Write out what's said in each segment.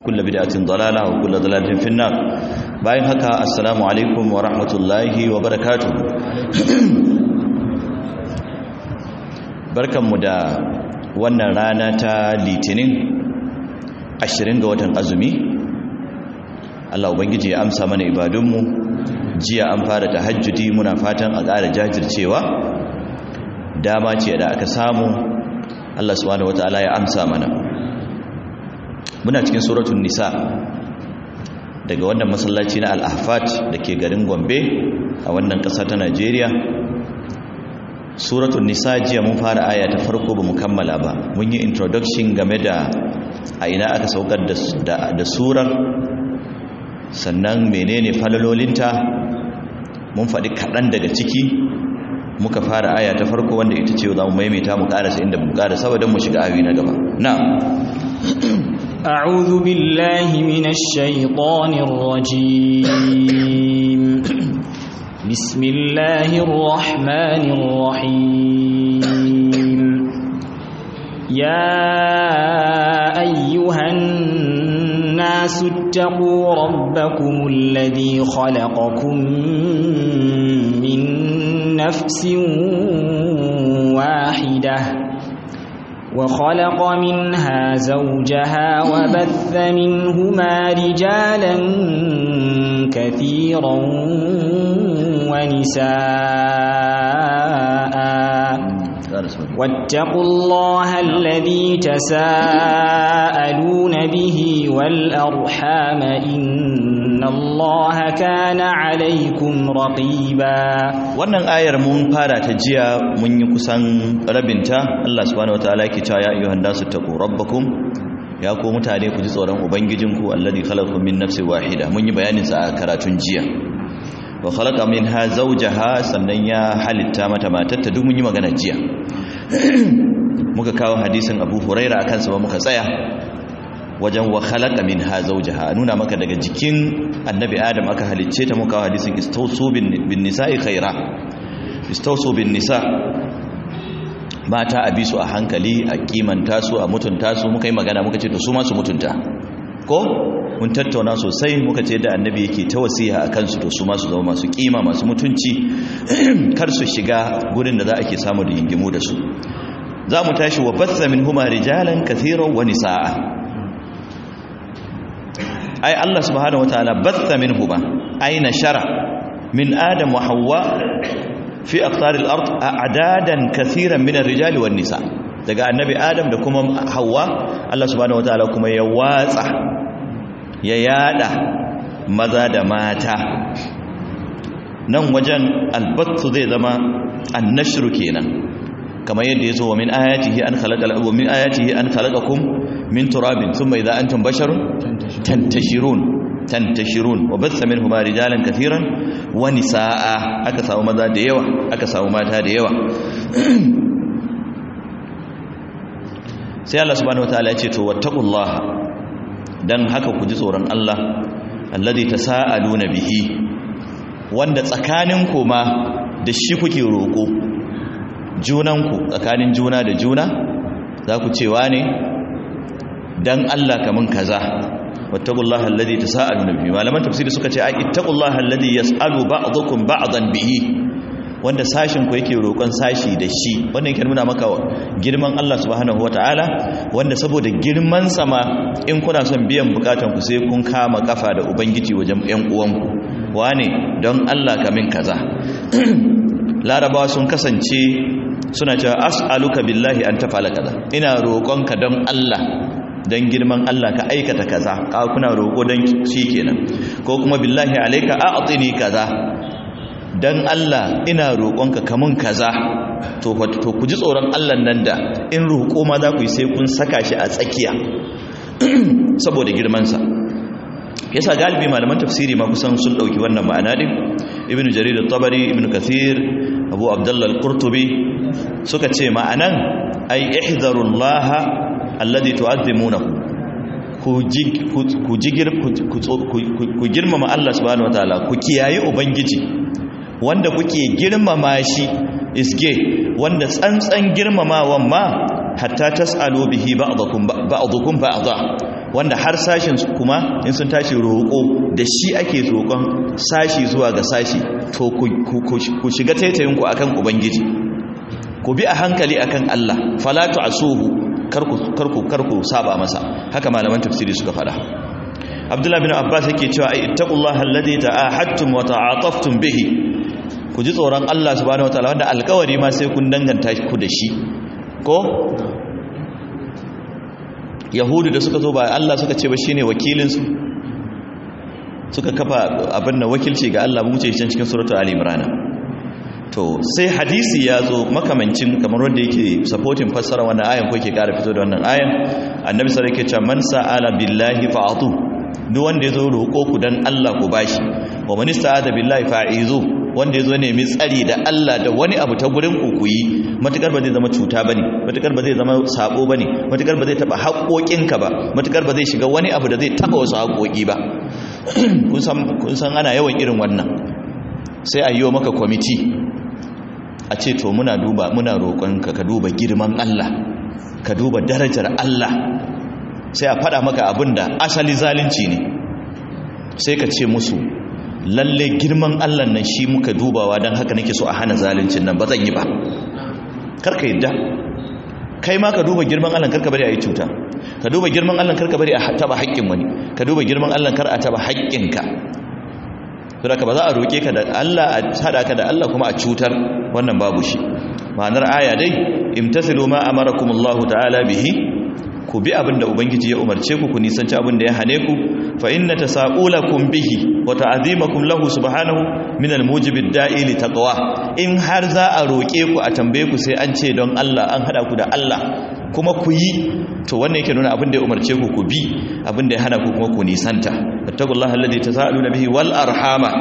وكل بدعة ضلالة وكل ضلالة في النار باين هكا السلام عليكم ورحمة الله وبركاته barkanmu da wannan rana ta litinin 20 ga watan azumi Allah ubangiji ya amsa mana ibadunmu jiya an fara tahajjudi muna fatan a ƙara jajircewa dama ce da aka samu Allah subhanahu wataala ya amsa mana muna cikin suratul nisa daga wannan masallaci na al-ahfat dake garin Gombe a wannan ƙasa ta Najeriya suratul nisa jiya mun fara aya ta farko bamu kammala ba mun yi introduction game da a ina aka saukar da da surar sannan menene falalolinta mun faɗi kaɗan daga ciki muka fara aya ta farko wanda ita ce za mu maimaita mu ƙarasa inda mu ƙarasa saboda mu shiga awi na gaba na أعوذ بالله من الشيطان الرجيم بسم الله الرحمن الرحيم يا أيها الناس اتقوا ربكم الذي خلقكم من نفس واحدة وخلق منها زوجها وبث منهما رجالا كثيرا ونساء واتقوا الله الذي تساءلون به والأرحام إن الله كان عليكم رقيبا wannan ayar mun fara ta jiya mun yi kusan rabinta Allah subhanahu wataala yake cewa ya ayyuhan nasu taqu rabbakum ya ku mutane ku ji tsoron ubangijinku alladhi khalaqakum min nafsin wahida mun yi bayanin sa a karatun jiya wa khalaqa minha zawjaha sannan ya halitta mata matarta duk mun yi magana jiya muka kawo hadisin Abu Huraira akan sa ba muka tsaya wajen wa khalaqa minha zawjaha nuna maka daga jikin annabi Adam aka halicce ta muka kawo hadisin istawsu bin nisa'i khaira istawsu bin nisa mata a bisu a hankali a kimanta su a mutunta su muka yi magana muka ce to su ma su mutunta ko mun tattauna sosai muka ce da annabi yake ta wasiya a kansu to su masu zama masu kima masu mutunci kar su shiga gurin da za a ke samu da yingimu da su za mu tashi wa batsa min huma rijalan kathiran wa nisaa ai Allah subhanahu wataala batsa min huma ai nashara min adam wa hawa fi aqtar al-ard a'dadan kathiran min ar-rijali wan nisa daga annabi adam da kuma hawa Allah subhanahu wataala kuma ya watsa ya yada maza da mata nan wajen albattu zai zama annashru kenan kamar yadda ya zo wa min ayatihi an khalaqa wa min ayatihi an khalaqakum min turabin thumma idha antum basharun tantashirun tantashirun wa batha minhuma rijalan katiran wa nisaa aka samu maza da yawa aka samu mata da yawa sai Allah subhanahu wataala ya ce to wattaqullaha dan haka ku ji tsoron Allah alladhi tasaaluna bihi wanda tsakanin ku ma da shi kuke roko junanku tsakanin juna da juna za ku cewa ne dan Allah kamun kaza wattaqullaha alladhi tasaaluna bihi malaman tafsiri suka ce ai ittaqullaha alladhi yasalu ba'dukum ba'dan bihi wanda sashin ku yake roƙon sashi da shi wannan yake nuna maka girman Allah subhanahu wataala wanda saboda girman sama in kuna son biyan bukatan ku sai kun kama kafa da ubangiji wajen ƴan uwanku wane don Allah kamin kaza larabawa sun kasance suna cewa as'aluka billahi an tafala kaza ina roƙonka don Allah don girman Allah ka aikata kaza ka kuna roƙo don shi kenan ko kuma billahi alayka a'tini kaza dan Allah ina roƙonka kamun kaza to to ku ji tsoron Allah nan da in roƙo ma za ku yi sai kun saka shi a tsakiya saboda girman sa yasa galibi malaman tafsiri ma kusan sun dauki wannan ma'ana din ibn jarir at-tabari ibn kathir abu abdullah al-qurtubi suka ce ma'anan ai ihzarullaha alladhi tu'azzimunahu ku ku girmama Allah subhanahu wataala ku kiyaye ubangiji wanda kuke girmama shi isge wanda tsantsan girmamawan ma hatta tasalu bihi ba'dukum ba'dukum ba'dha wanda har sashin kuma in sun tashi roƙo da shi ake roƙon sashi zuwa ga sashi to ku shiga taitayinku akan ubangiji ku bi a hankali akan Allah falatu asuhu karku karku karku saba masa haka malaman tafsiri suka fada Abdullah bin Abbas yake cewa ai ittaqullaha alladhi ta'ahadtum wa ta'ataftum bihi ku ji tsoron Allah subhanahu wataala wanda alƙawari ma sai kun danganta ku da shi ko yahudu da suka zo ba Allah suka ce ba shine wakilinsu suka kafa abin da wakilci ga Allah mu ce cikin suratul ali imran to sai hadisi ya zo makamancin kamar wanda yake supporting fassara wannan ayan ko yake kara fito da wannan ayan annabi sallallahu alaihi wasallam yake cewa man sa'ala billahi fa'atu duk wanda ya zo roƙo ku dan Allah ku bashi wa man ista'ada billahi fa'izu wanda ya zo nemi tsari da Allah da wani abu ta gurin kukuyi matukar ba zai zama cuta bane matukar ba zai zama sabo bane matukar ba zai taba haƙoƙinka ba matukar ba zai shiga wani abu da zai taba wasu haƙoƙi ba kun san kun san ana yawan irin wannan sai a yi maka kwamiti a ce to muna duba muna roƙonka ka duba girman Allah ka duba darajar Allah sai a faɗa maka abin da asali zalunci ne sai ka ce musu lalle girman Allah nan shi muka dubawa don haka nake so a hana zaluncin nan ba zan yi ba karka yadda kai ma ka duba girman Allah karka bari a yi cuta ka duba girman Allah karka bari a taba haƙƙin wani ka duba girman Allah kar a taba haƙƙinka saboda ka ba za a roƙe ka da Allah a hada ka da Allah kuma a cutar wannan babu shi ma'anar aya dai imtasilu ma amarakumullahu ta'ala bihi ku bi abin da ubangiji ya umarce ku ku nisanci abin da ya hane ku fa inna tasaqulakum bihi wa ta'zimakum lahu subhanahu min almujibid da'i li taqwa in har za a roke ku a tambaye ku sai an ce don Allah an hada ku da Allah kuma ku yi to wannan yake nuna abin da ya umarce ku ku bi abin da ya hana ku kuma ku nisanta fattaqullaha alladhi tasaaluna bihi wal arhama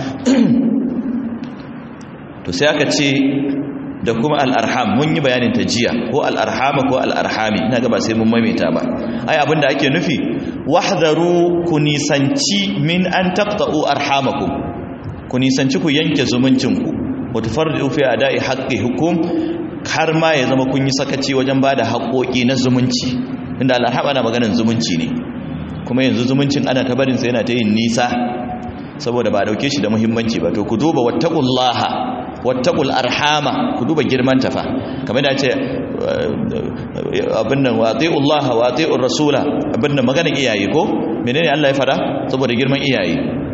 to sai aka ce da kuma al'arham mun yi bayanin ta jiya ko al'arhama ko al'arhami ina ga ba sai mun maimaita ba ai abinda ake nufi wahdaru ku nisanci min an taqta'u arhamakum ku nisanci ku yanke zumuncinku wa tufarridu fi ada'i hukum har ma ya zama kun yi sakaci wajen bada haƙoƙi na zumunci inda al'arhama na maganar zumunci ne kuma yanzu zumuncin ana ta barin sa yana ta yin nisa saboda ba dauke shi da muhimmanci ba to ku duba wattaqullaha wattaqul arhama ku duba girman ta fa kamar da ce abin nan wati'ullaha wati'ur rasula abin nan maganar iyaye ko menene Allah ya fada saboda girman iyaye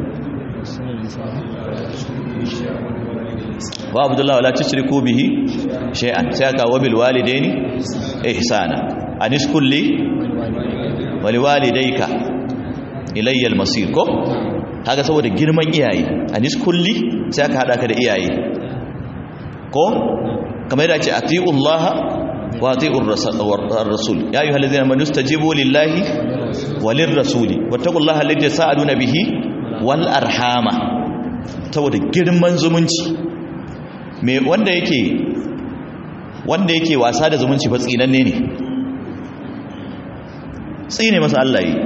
wa abdullahi wala tushriku bihi shay'an sai aka wa bil walidaini ihsana anis kulli wal walidayka ilayya al masir ko kaga saboda girman iyaye anis kulli sai aka hada ka da iyaye ko kamar yadda ce atiullaha wa atiur rasul ya ayyuhal ladina amanu stajibu lillahi walir rasuli wattaqullaha alladhi sa'aluna bihi wal arhama saboda girman zumunci me wanda yake wanda yake wasa da zumunci fa tsinanne ne tsine masa Allah yi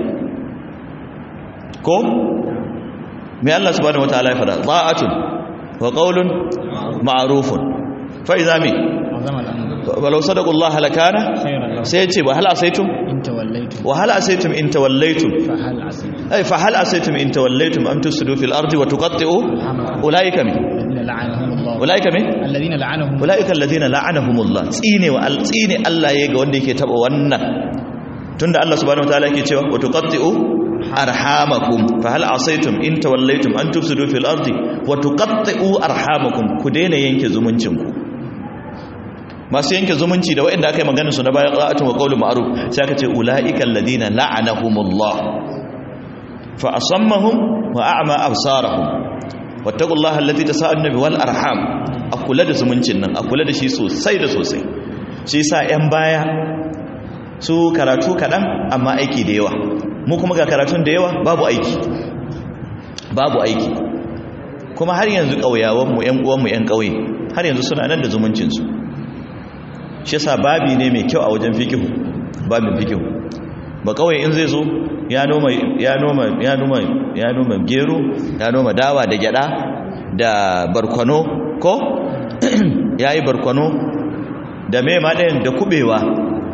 ko me Allah subhanahu wataala ya fada ta'atun wa qawlun ma'rufun fa idza mi walau sadaqu Allah lakana sai ya ce wa hal asaitum wa hal asaitum in tawallaytum ay fa hal asaitum in tawallaytum am tusidu fil ardi wa tuqatti'u ulaika min ulaika min alladhina la'anahum ulaika alladhina la'anahumullah tsine wa tsine Allah yayi ga wanda yake taba wannan tunda Allah subhanahu wataala yake cewa wa tuqatti'u arhamakum fa hal asaitum in tawallaytum an tufsidu fil ardi wa tuqatti'u arhamakum ku daina yanke zumuncin ku masu yanke zumunci da waɗanda aka yi maganin su na bayan qa'atun wa qawlu ma'ruf sai aka ce ulaika alladhina la'anahumullah fa asammahum wa a'ma absarahum wattaqullaha alladhi tasaaluna bi wal arham akula da zumuncin nan akula da shi sosai da sosai shi yasa yan baya su karatu kadan amma aiki da yawa mu kuma ga karatun da yawa babu aiki babu aiki kuma har yanzu ƙauyawanmu 'yan uwanmu 'yan ƙauye har yanzu suna nan da zumuncinsu shi yasa babi ne mai kyau a wajen fikihu babin fikihu ba ƙauye in zai zo ya noma ya noma ya noma ya noma gero ya noma dawa da gyada da barkwano ko yayi barkwano da me ma ɗayan da kubewa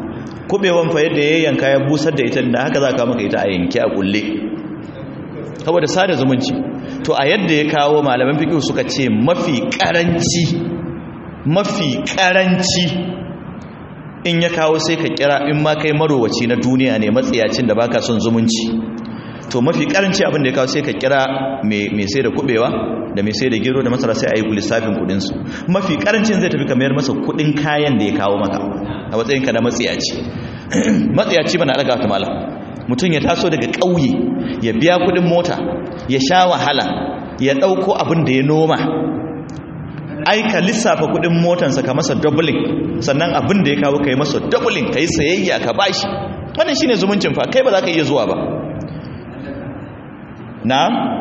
kubewan fa yadda ya yanka ya busar da ita da haka za ka maka ita a yanke a kulle saboda sada zumunci to a yadda ya kawo malaman fiqh suka ce mafi karanci mafi karanci in ya kawo sai ka kira in ma kai marowaci na duniya ne matsiyacin da baka son zumunci to mafi karanci abin da ya kawo sai ka kira mai sai da kubewa da mai sai da gero da masara sai a yi lissafin kudinsu mafi karancin zai tafi kamar masa kudin kayan da ya kawo maka a matsayinka na matsiyaci matsiyaci ba na ɗaga wata mala mutum ya taso daga ƙauye ya biya kudin mota ya sha wahala ya ɗauko abin da ya noma aika lissafa kudin motansa ka masa doubling sannan abin da ya kawo ka yi masa doubling ka yi sayayya ka bashi wannan shine zumuncin fa kai ba za ka iya zuwa ba na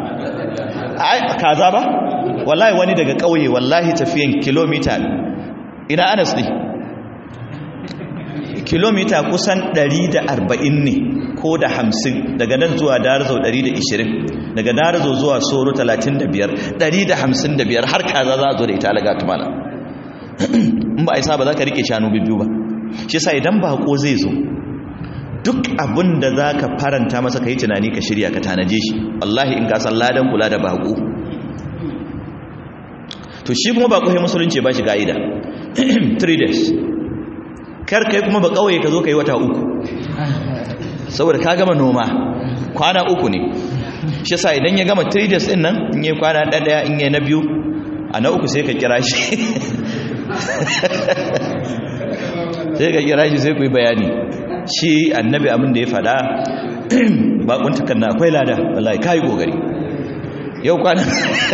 kaza ba wallahi wani daga ƙauye wallahi tafiyan kilomita ina anas ne kilomita kusan 140 ne ko da 50 daga nan zuwa darazo 120 daga darazo zuwa soro 35 155 har kaza za a zo da ita alaga tumala in ba a isa ba za ka rike shanu biyu ba shi sa idan bako zai zo duk abin da za ka faranta masa ka yi tunani ka shirya ka tanaje shi wallahi in ka san ladan kula da bako to shi kuma bako ya musulunci ba shi ga'ida 3 days kar kai kuma ba kawai ka zo ka yi wata uku saboda ka gama noma kwana uku ne shi sa idan ya gama 3 days din nan in yi kwana ɗaya in yi na biyu a na uku sai ka kira shi sai ka kira shi sai ku yi bayani shi annabi abin da ya fada bakuntakan na akwai lada wallahi kai gogari yau kwanan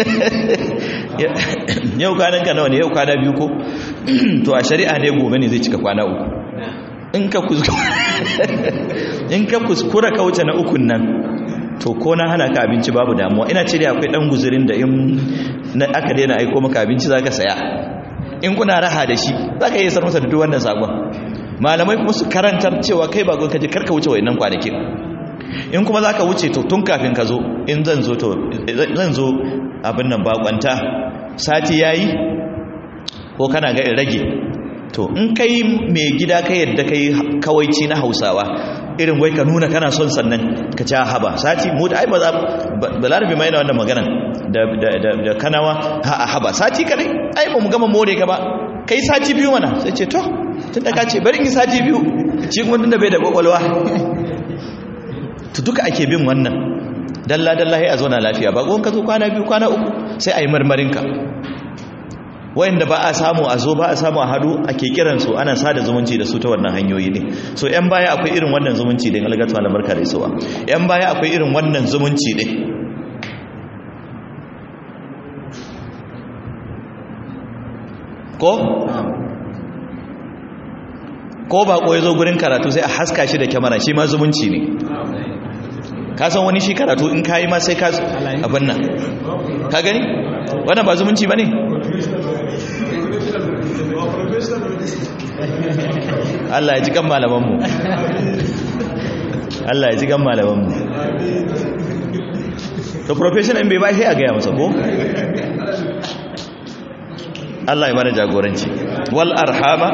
yau kwanan ka nawa ne yau kwana biyu ko to a shari'a ne gobe ne zai cika kwana uku in ka kuskura in ka kuskura ka wuce na ukun nan to ko na hana ka abinci babu damuwa ina ce da akwai dan guzurin da in aka daina aiko maka abinci zaka saya in kuna raha da shi zaka iya sarmasa da duk wannan sakon malamai kuma su karantar cewa kai ba ka je karka wuce wayannan kwanakin in kuma zaka wuce to tun kafin ka zo in zan zo to zan zo abin nan bakwanta sati yayi ko kana ga in rage to in kai mai gida kai yadda kai kawaici na Hausawa irin wai ka nuna kana son sannan ka ci haba sati mu da ai ba za balarabi mai na wannan magana da da kanawa ha haba sati kadai ai ba mu gama more ka ba kai sati biyu mana sai ce to tun da ka ce bari in sati biyu ci kuma tun da bai da kwakwalwa to duka ake bin wannan dalla dalla sai a zauna lafiya ba gon ka zo kwana biyu kwana uku sai a yi marmarin ka wayanda ba a samu a zo ba a samu a hadu ake kiran su ana sada zumunci da su ta wannan hanyoyi ne so yan baya akwai irin wannan zumunci din algatu malam barka da isuwa yan baya akwai irin wannan zumunci din ko ko ba ko yazo gurin karatu sai a haska shi da kyamara shi ma zumunci ne ka san wani shi karatu in kayi ma sai ka abin nan ka gani wannan ba zumunci bane Allah ya ji kan malamanmu Allah ya ji kan malamanmu to professional in bai ba shi a gaya masa ko Allah ya mana jagoranci wal arhama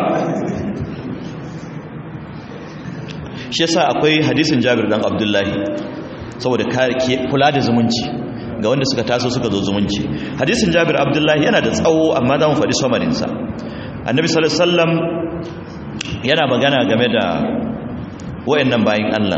shi yasa akwai hadisin Jabir dan Abdullahi saboda kula da zumunci ga wanda suka taso suka zo zumunci hadisin Jabir Abdullahi yana da tsawo amma za mu faɗi samarinsa annabi sallallahu alaihi wasallam yana magana game da wayannan bayin Allah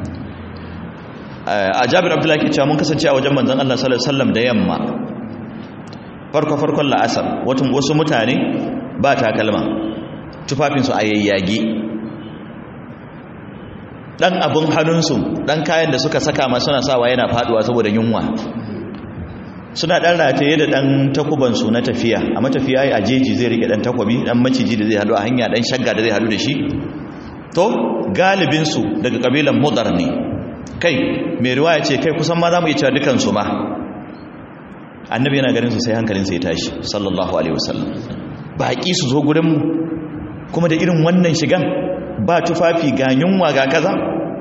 a Jabir Abdullahi ke cewa mun kasance a wajen manzon Allah sallallahu alaihi wasallam da yamma farko farkon la'asar watan wasu mutane ba takalma tufafin su a yayyage dan abun hannunsu dan kayan da suka saka ma suna sawa yana faduwa saboda yunwa suna dan rataye da dan takubansu na tafiya a matafiya a jeji zai rike dan takwabi dan maciji da zai hadu a hanya dan shagga da zai hadu da shi to galibinsu daga kabilan mudar ne kai mai riwaya ce kai kusan ma za mu yi cewa dukansu ma annabi yana ganin su sai hankalinsa ya tashi sallallahu alaihi wasallam baƙi su zo gurinmu kuma da irin wannan shigan ba tufafi ga yunwa ga kaza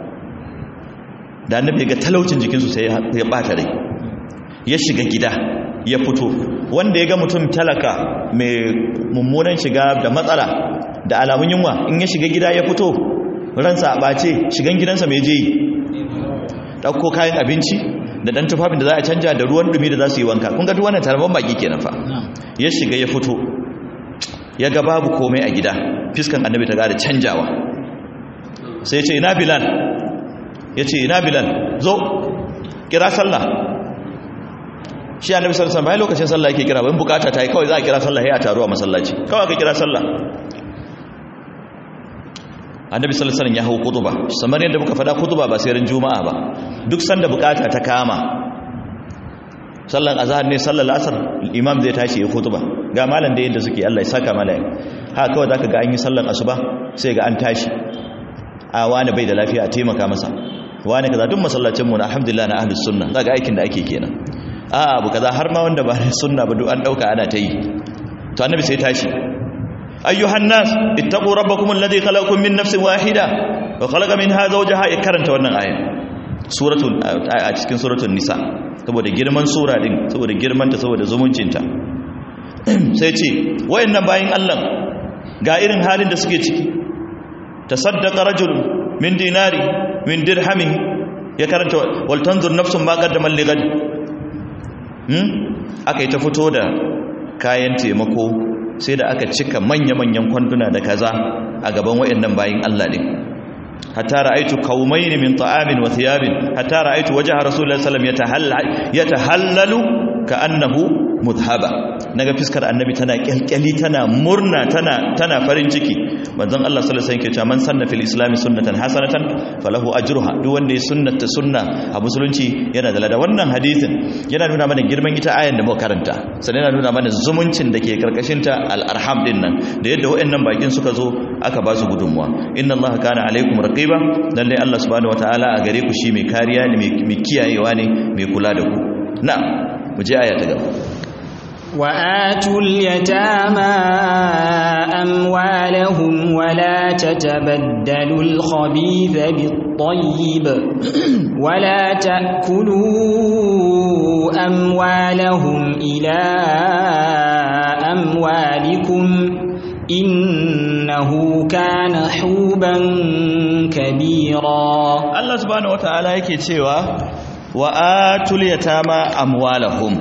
da annabi ga talaucin jikinsu sai ya ɓata rai ya shiga gida ya fito wanda ya ga mutum talaka mai mummunan shiga da matsala da alamun yunwa in ya shiga gida ya fito ransa a ɓace shigan gidansa mai je yi ɗauko kayan abinci da ɗan tufafin da za a canja da ruwan ɗumi da za su yi wanka kun ga duk wannan tarban baki kenan fa ya shiga ya fito ya ga babu komai a gida fiskan annabi ta gada canjawa sai ya ce ina bilal ya ce ina bilal zo kira sallah shi annabi sallallahu alaihi wasallam lokacin sallah yake kira bayan bukata ta yi kawai za a kira sallah ya taru a masallaci kawai ka kira sallah annabi sallallahu alaihi wasallam ya hau kutuba samar yadda muka fada kutuba ba sai ran juma'a ba duk sanda bukata ta kama sallan azhar ne sallar asar imam zai tashi ya kutuba ga malam da yadda suke Allah ya saka malai ha kawai zaka ga an yi sallan asuba sai ga an tashi a wani bai da lafiya a taimaka masa wani kaza duk masallacin mu na alhamdulillah na ahlus sunna zaka aikin da ake kenan a abu kaza har ma wanda ba sunna ba duk an dauka ana ta yi to annabi sai tashi ayyuhan nas ittaqu rabbakum alladhi khalaqakum min nafsin wahida wa khalaqa minha zawjaha ya karanta wannan aya suratul a cikin suratul nisa saboda girman sura din saboda girman ta saboda zumuncinta sai ce wayannan bayin Allah ga irin halin da suke ciki tasaddaqa rajul min dinari min dirhamin ya karanta wal tanzur nafsun ma qaddamat li ghad hmm aka yi ta fito da kayan taimako sai da aka cika manya-manyan kwanduna da kaza a gaban wayannan bayin Allah din hatta ra'aytu qaumayn min ta'amin wa thiyabin hatta ra'aytu wajha rasulullahi sallallahu alaihi wasallam yatahallalu ka'annahu mudhaba naga fiskar annabi tana kyalkyali tana murna tana tana farin ciki manzon Allah sallallahu alaihi wasallam yake cewa man sanna fil islam sunnatan hasanatan falahu ajruha duk wanda ya sunnata sunna a musulunci yana da lada wannan hadisin yana nuna mana girman ita ayan da muka karanta sannan yana nuna mana zumuncin da ke karkashin ta al arham din nan da yadda wayannan bakin suka zo aka ba su gudunmuwa inna Allah kana alaikum raqiba lalle Allah subhanahu wataala a gare ku shi mai kariya ne mai kiyayewa ne mai kula da ku na'am mu je aya ta gaba وآتوا اليتامى أموالهم ولا تتبدلوا الخبيث بالطيب ولا تأكلوا أموالهم إلى أموالكم إنه كان حوبا كبيرا الله سبحانه وتعالى yake cewa wa atul yatama amwalahum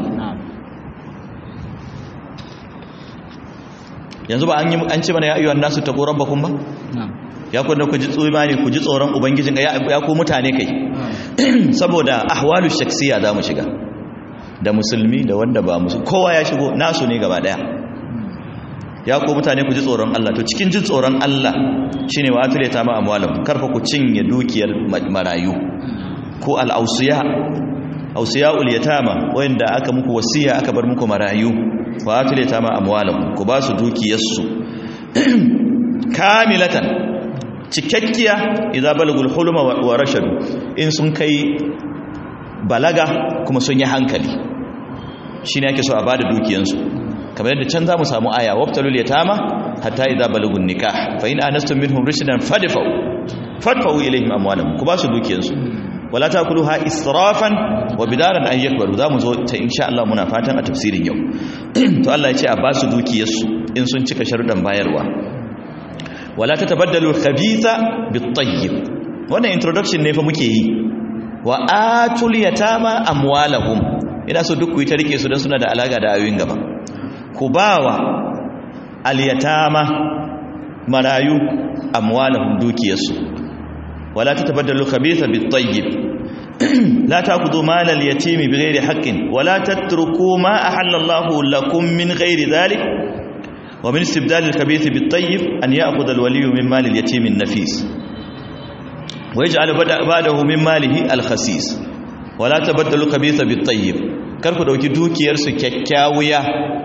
yanzu ba an yi an ce mana ya ayyuhan nasu taqu rabbakum ba ya ku ku ji tsumani ku ji tsoron ubangijin ya ya ku mutane kai saboda ahwalu shaksiya za mu shiga da musulmi da wanda ba musulmi kowa ya shigo nasu ne gaba daya ya ku mutane ku ji tsoron Allah to cikin jin tsoron Allah shine wa atul yatama amwalahum karfa ku cinye dukiyar marayu ko al-awsiya awsiyaul yatama wanda aka muku wasiya aka bar muku marayu wa atul yatama amwalahum ku ba su dukiyarsu kamilatan cikakkiya idza balagul huluma wa rashadu in sun kai balaga kuma sun yi hankali shine ake so a bada dukiyansu kamar yadda can zamu samu aya wabtalul yatama hatta idza balagun nikah fa in anastum minhum rushdan fadfa'u fadfa'u ilayhim amwalahum ku ba su dukiyansu wala takuluha israfan wa bidaran an yakbaru zamu zo ta insha Allah muna fatan a tafsirin yau to Allah ya ce a ba su dukiyarsu in sun cika sharuɗan bayarwa wala tatabaddalu khabitha bit-tayyib wannan introduction ne fa muke yi wa atul yatama amwalahum ina so duk ku yi ta rike su dan suna da alaka da ayoyin gaba ku bawa al-yatama marayu amwalahum dukiyarsu wala tatabaddalu khabitha bit-tayyib la ta'khudhu mal al-yatimi bighairi haqqin wala tatruku ma ahalla Allahu lakum min ghairi dhalik ومن استبدال الخبيث بالطيب أن يأخذ الولي من مال اليتيم النفيس ويجعل بعده من ماله الخسيس ولا تبدل الخبيث بالطيب karku dauki dukiyarsu kyakkyawiya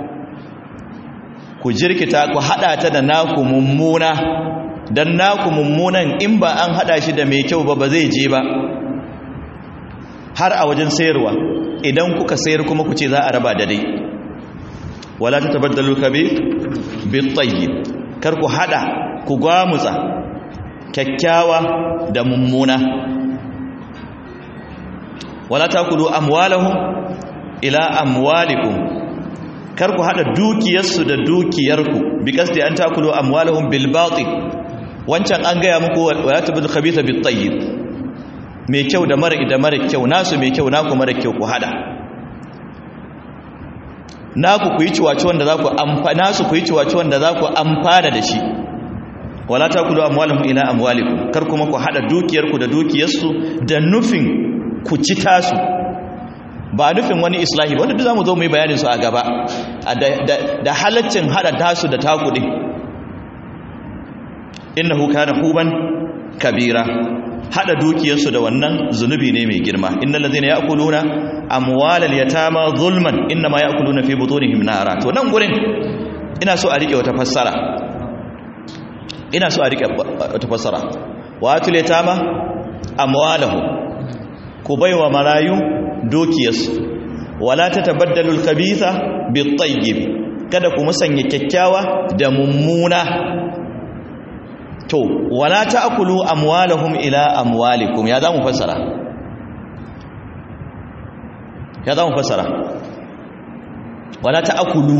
ku jirkita ku hada ta da naku mummuna dan naku mummunan in ba an hada shi da mai kyau ba ba zai je ba har a wajen sayarwa idan kuka sayar kuma ku ce za a raba da dai wala ta tabaddalu kabir bitayyib kar ku hada ku gwamutsa kyakkyawa da mummuna wala takulu amwalahum ila amwalikum kar ku hada dukiyarsu da dukiyarku bi kasdi an takulu amwalahum bil batil wancan an gaya muku wala tabdul khabitha bit tayyib mai kyau da mara da mara kyau nasu mai kyau naku mara kyau ku hada naku ku yi ciwaci wanda za ku amfana su ku yi ciwaci wanda za ku amfana da shi wala takulu amwalahum ila amwalikum kar kuma ku hada dukiyarku da dukiyarsu da nufin ku ci tasu ba nufin wani islahi wanda duk zamu zo mu yi bayanin su a gaba da halaccin hada tasu da taku din innahu kana huban kabira hada dukiyarsu da wannan zunubi ne mai girma innal ladhina ya'kuluna amwalal yatama zulman inma ya'kuluna fi butunihim nara to nan gurin ina so a rike wata fassara ina so a rike wata fassara wa atul yatama amwalahu ku baiwa marayu dukiyarsu wala tatabaddalu al-khabitha bit-tayyib kada ku musanya kyakkyawa da mummuna to wala ta'kulu amwalahum ila amwalikum ya zamu fassara ya zamu fassara wala ta'kulu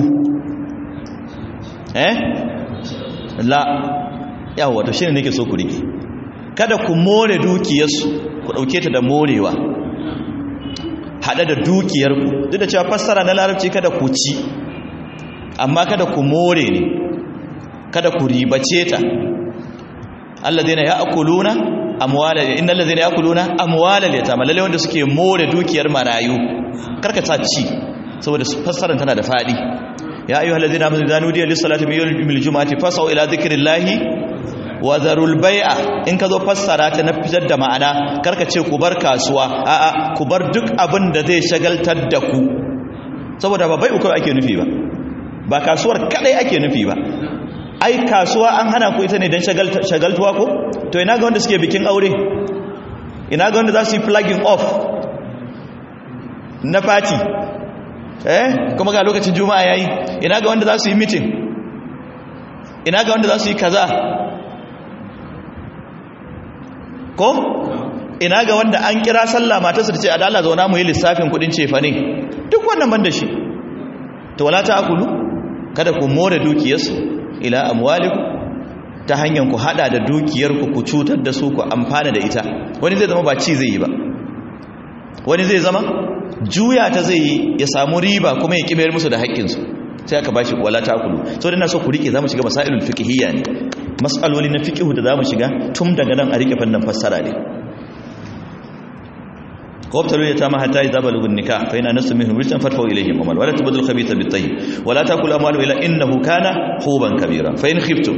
eh la yawa to shine nake so ku rike kada ku more dukiyarsu ku dauke ta da morewa hada da dukiyarku duk da cewa fassara na larabci kada ku ci amma kada ku more ne kada ku ribace ta alladheena ya'kuluna amwala innal ladheena ya'kuluna amwala al-yatama lalle wanda suke more dukiyar marayu karka ta ci saboda fassarar tana da fadi ya ayyuhal ladheena amanu idza nudiya lis-salati min yawmil jumu'ati fas'au ila dhikrillahi wa zarul bai'a in ka zo fassara ta na fitar da ma'ana karka ce ku bar kasuwa a'a ku bar duk abin da zai shagaltar da ku saboda ba bai'u kawai ake nufi ba ba kasuwar kadai ake nufi ba ai kasuwa an hana ku ita ne don shagaltuwa ko to ina ga wanda suke bikin aure ina ga wanda za su yi flagging off na party eh kuma ga lokacin juma'a yayi ina ga wanda za su yi meeting ina ga wanda za su yi kaza ko ina ga wanda an kira sallah matarsa ta ce a dala zauna mu yi lissafin kudin cefa ne duk wannan ban da shi to wala ta akulu kada ku more dukiyarsu ila amwalikum ta hanyar ku hada da dukiyarku ku cutar da su ku amfana da ita wani zai zama ba ci zai yi ba wani zai zama juya ta zai yi ya samu riba kuma ya kibayar musu da haƙƙinsu sai aka bashi wala takulu so dana so ku rike zamu shiga masailul fiqhiyya ne mas'aloli na fiqhu da zamu shiga tun daga nan a rike fannin fassara ne وابتلوا اليتامى حتى اذا بلغوا النكاح فان انستم منهم رشدا فادفعوا اليهم اموالهم ولا تبذلوا الخبيث بالطيب ولا تاكلوا اموالهم الا انه كان حوبا كبيرا فان خفتم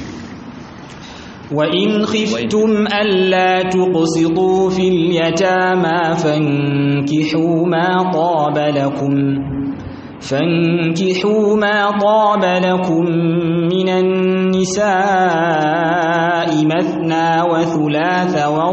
وإن خفتم ألا تقسطوا في اليتامى فانكحوا ما طاب لكم فانكحوا ما طاب لكم من النساء مثنى وثلاث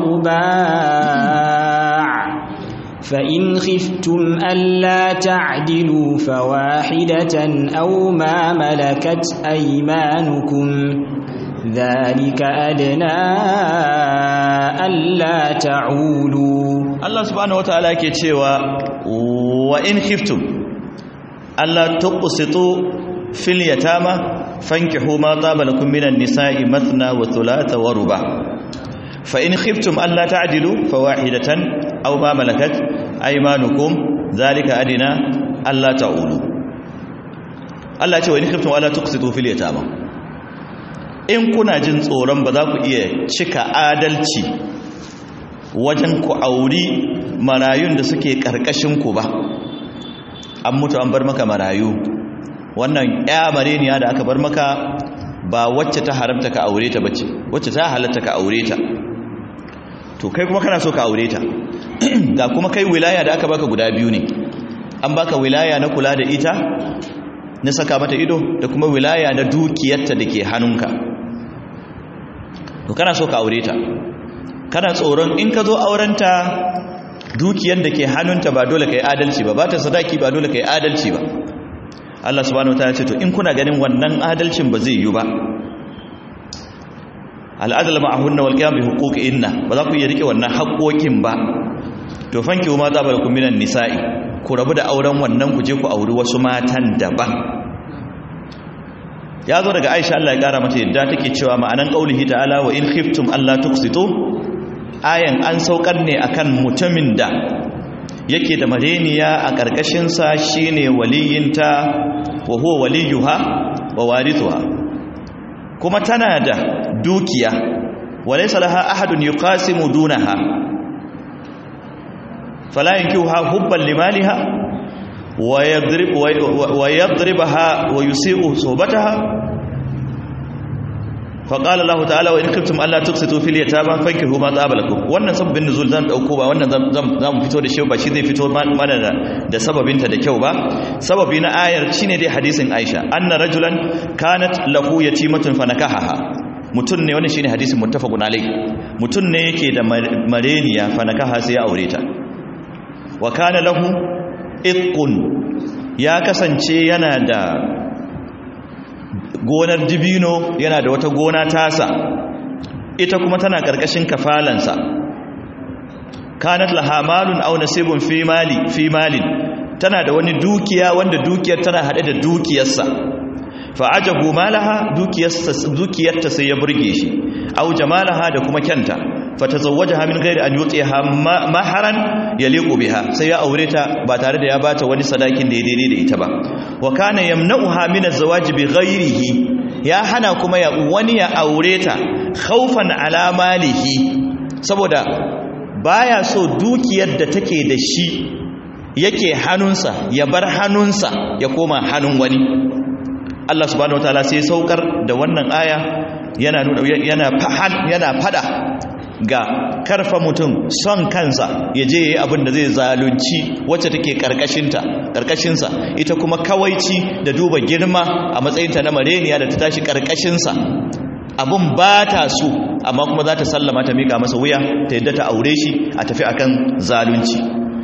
ورباع فإن خفتم ألا تعدلوا فواحدة أو ما ملكت أيمانكم ذلك أدنى ألا تعولوا الله سبحانه وتعالى كيتشيوا وإن خفتم ألا تقسطوا في اليتامى فانكحوا ما طاب لكم من النساء مثنى وثلاث ورباع فإن خفتم ألا تعدلوا فواحدة أو ما ملكت أيمانكم ذلك أدنى ألا تعولوا Allah ce wa in khiftum ala tuqsitu fil yatama in kuna jin tsoron ba za ku iya cika adalci wajen ku auri marayun da suke karkashin ku ba an mutu an bar maka marayu wannan ya mareniya da aka bar maka ba wacce ta haramta ka aure ta bace wacce ta halatta ka aure ta to kai kuma kana so ka aure ta ga kuma kai wilaya da aka baka guda biyu ne an baka wilaya na kula da ita na saka mata ido da kuma wilaya na dukiyarta da ke hannunka to kana so ka aure ta kana tsoron in ka zo aurenta dukiyar da ke hannunta ba dole ka yi adalci ba ba ta sadaki ba dole ka yi adalci ba Allah subhanahu wa ta'ala ce to in kuna ganin wannan adalcin ba zai yi ba al'adala ma'ahunna wal qiyam bi huquqihinna ba za ku iya rike wannan haƙoƙin ba to fanki ma za balakum minan nisa'i ku rabu da auren wannan ku je ku auri wasu matan daban ya zo daga Aisha Allah ya kara mata yadda take cewa ma'anan qaulihi ta'ala wa in khiftum alla tuqsitu ayan an saukar ne akan mutumin da yake da mareniya a karkashin sa shine waliyinta wa huwa waliyuha wa warithuha kuma tana da dukiya walaysa laha ahadun yuqasimu dunaha fala yankihuha hubban limaliha ويضرب ويضربها ويسيء صحبتها فقال الله تعالى وان كنتم الا تقسطوا في اليتامى فانكحوا ما طاب لكم wannan sabbin nuzul zan dauko ba wannan zan fito da shi ba shi zai fito mana da sababin ta da kyau ba sababi na ayar shine dai hadisin Aisha anna rajulan kanat lahu yatimatun fanakahaha mutun ne wannan shine hadisin muttafaqun alai mutun ne yake da mareniya fanakaha sai ya aure ta wa kana lahu itqun ya kasance yana da gonar dibino yana da wata gona tasa ita kuma tana karkashin kafalansa kanat laha malun aw nasibun fi mali fi malin tana da wani dukiya wanda dukiyar tana hade da dukiyarsa fa ajabu malaha dukiyarsa dukiyarta sai ya burge shi aw jamalaha da kuma kyanta fatazawwajaha min ghairi an yutiha maharan yaliqu biha sai ya aure ta ba tare da ya bata wani sadakin da ya daidai da ita ba wa kana yamna'uha min az-zawaj bi ghairihi ya hana kuma ya wani ya aure ta khawfan ala malihi saboda baya so dukiyar da take da shi yake hannunsa ya bar hannunsa ya koma hannun wani Allah subhanahu wataala sai saukar da wannan aya yana nuna yana yana fada ga karfa mutum son kansa ya je yi abin da zai zalunci wacce take karkashinta karkashinsa ita kuma kawaici da duba girma a matsayinta na mareniya da ta tashi karkashinsa abin ba ta so amma kuma za ta sallama ta mika masa wuya ta yadda ta aure shi a tafi akan zalunci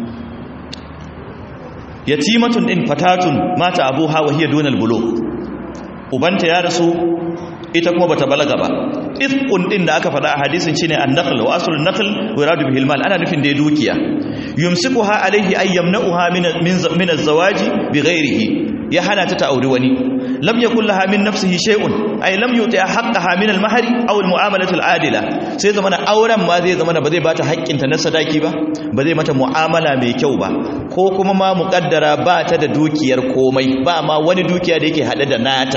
yatimatun din fatatun mata abuha wa hiya dunal bulugh ubanta ya rasu ita kuma bata balaga ba ifqun din da aka faɗa a hadisin shine an-naql wa aslun naql wa iradu bihi al-mal ana nufin da dukiya yumsikuha alayhi ay yamna'uha min min az-zawaji bighairihi ya hana ta ta auri wani lam yakul laha min nafsihi shay'un ay lam yuti'a haqqaha min al-mahri aw al-mu'amalatu al-adila sai zamana auren ma zai zamana ba zai bata haƙƙinta na sadaki ba ba zai mata mu'amala mai kyau ba ko kuma ma muƙaddara ba ta da dukiyar komai ba ma wani dukiya da yake hade da nata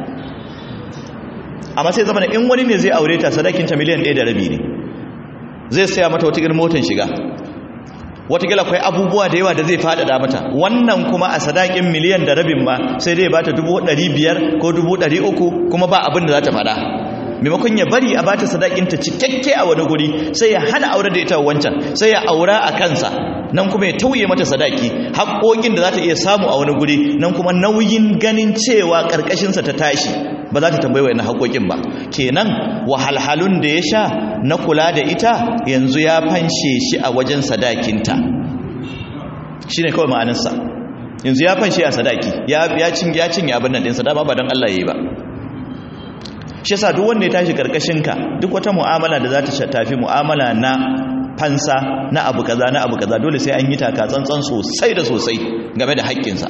amma sai zama in wani ne zai aure ta sadakinta miliyan ɗaya da rabi ne zai saya mata wata motar shiga watakila akwai abubuwa da yawa da zai faɗaɗa mata wannan kuma a sadakin miliyan da rabin ma sai dai bata dubu ɗari biyar ko dubu ɗari uku kuma ba abin da za ta faɗa maimakon ya bari a bata sadakinta cikakke a wani guri sai ya hana aure da ita wancan sai ya aura a kansa nan kuma ya tauye mata sadaki haƙoƙin da za ta iya samu a wani guri nan kuma nauyin ganin cewa ƙarƙashinsa ta tashi ba za ta tambayi wa haƙoƙin ba kenan wahalhalun da ya sha na kula da ita yanzu ya fanshe shi a wajen sadakinta shi ne kawai ma'aninsa yanzu ya fanshe a sadaki ya cinye abin nan ɗinsa dama ba don Allah ya yi ba shi sa duk wanda ya tashi ƙarƙashinka duk wata mu'amala da za ta tafi mu'amala na fansa na abu kaza na abu kaza dole sai an yi taka tsantsan sosai da sosai game da haƙƙinsa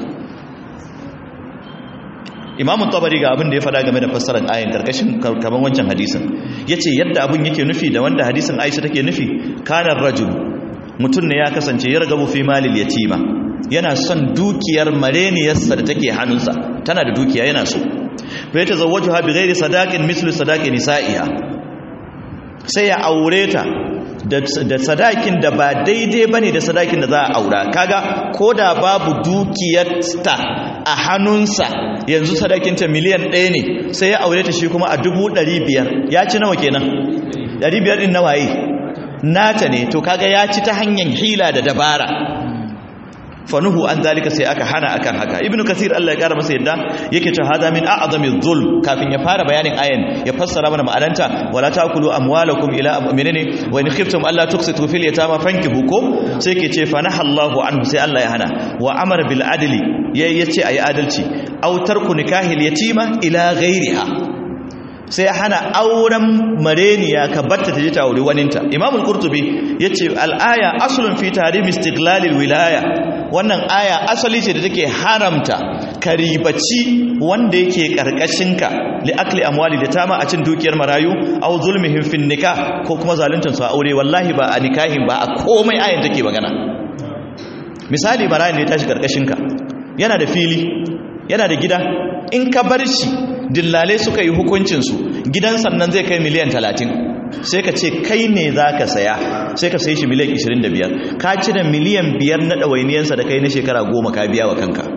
imamun tabari ga abin da ya fada game da fassarar ayin karkashin kaman wancan hadisin ya ce yadda abin yake nufi da wanda hadisin aisha take nufi kanar rajul mutum ne ya kasance ya ragabu fi malil yatima yana son dukiyar mareniyarsa da take hannunsa tana da dukiya yana so fa ya tazawwaju ha bi ghairi sadaqin mislu sadaqi nisa'iha sai ya aure ta da sadakin da ba daidai bane da sadakin da za a aura kaga koda babu dukiyarta a hannunsa yanzu sadakinta miliyan ɗaya ne sai ya aure ta shi kuma a dubu ɗari biyar ya ci nawa kenan ɗari biyar ɗin nawa yi nata ne to kaga ya ci ta hanyar hila da dabara fanuhu an zalika sai aka hana akan haka ibnu kasir Allah ya kara masa yadda yake cewa hada min a'zami dhulm kafin ya fara bayanin ayan ya fassara mana ma'ananta wala taakulu amwalakum ila menene wa in khiftum alla tuqsitu fil yatama fankihu ko sai yake ce fanaha Allahu anhu sai Allah ya hana wa amara bil adli yayi yace ayi adalci aw tarku nikahil yatima ila ghairiha sai hana auren mareniya ka batta ta je ta aure waninta imamul qurtubi yace al-aya aslun fi tahrim istiqlalil wilaya wannan aya asali ce da take haramta karibaci wanda yake karkashinka li akli amwali da tama a cin dukiyar marayu aw zulmihim fin nikah ko kuma zaluntun su a aure wallahi ba a nikahin ba a komai ayan take magana misali marayin ne ya tashi karkashinka yana da fili yana da gida in ka bar shi dillalai suka yi hukuncinsu gidan sannan zai kai miliyan talatin sai ka ce kai ne za ka saya sai ka sai shi miliyan 25 ka cire miliyan 5 na ɗawainiyarsa da kai na shekara goma ka biya wa kanka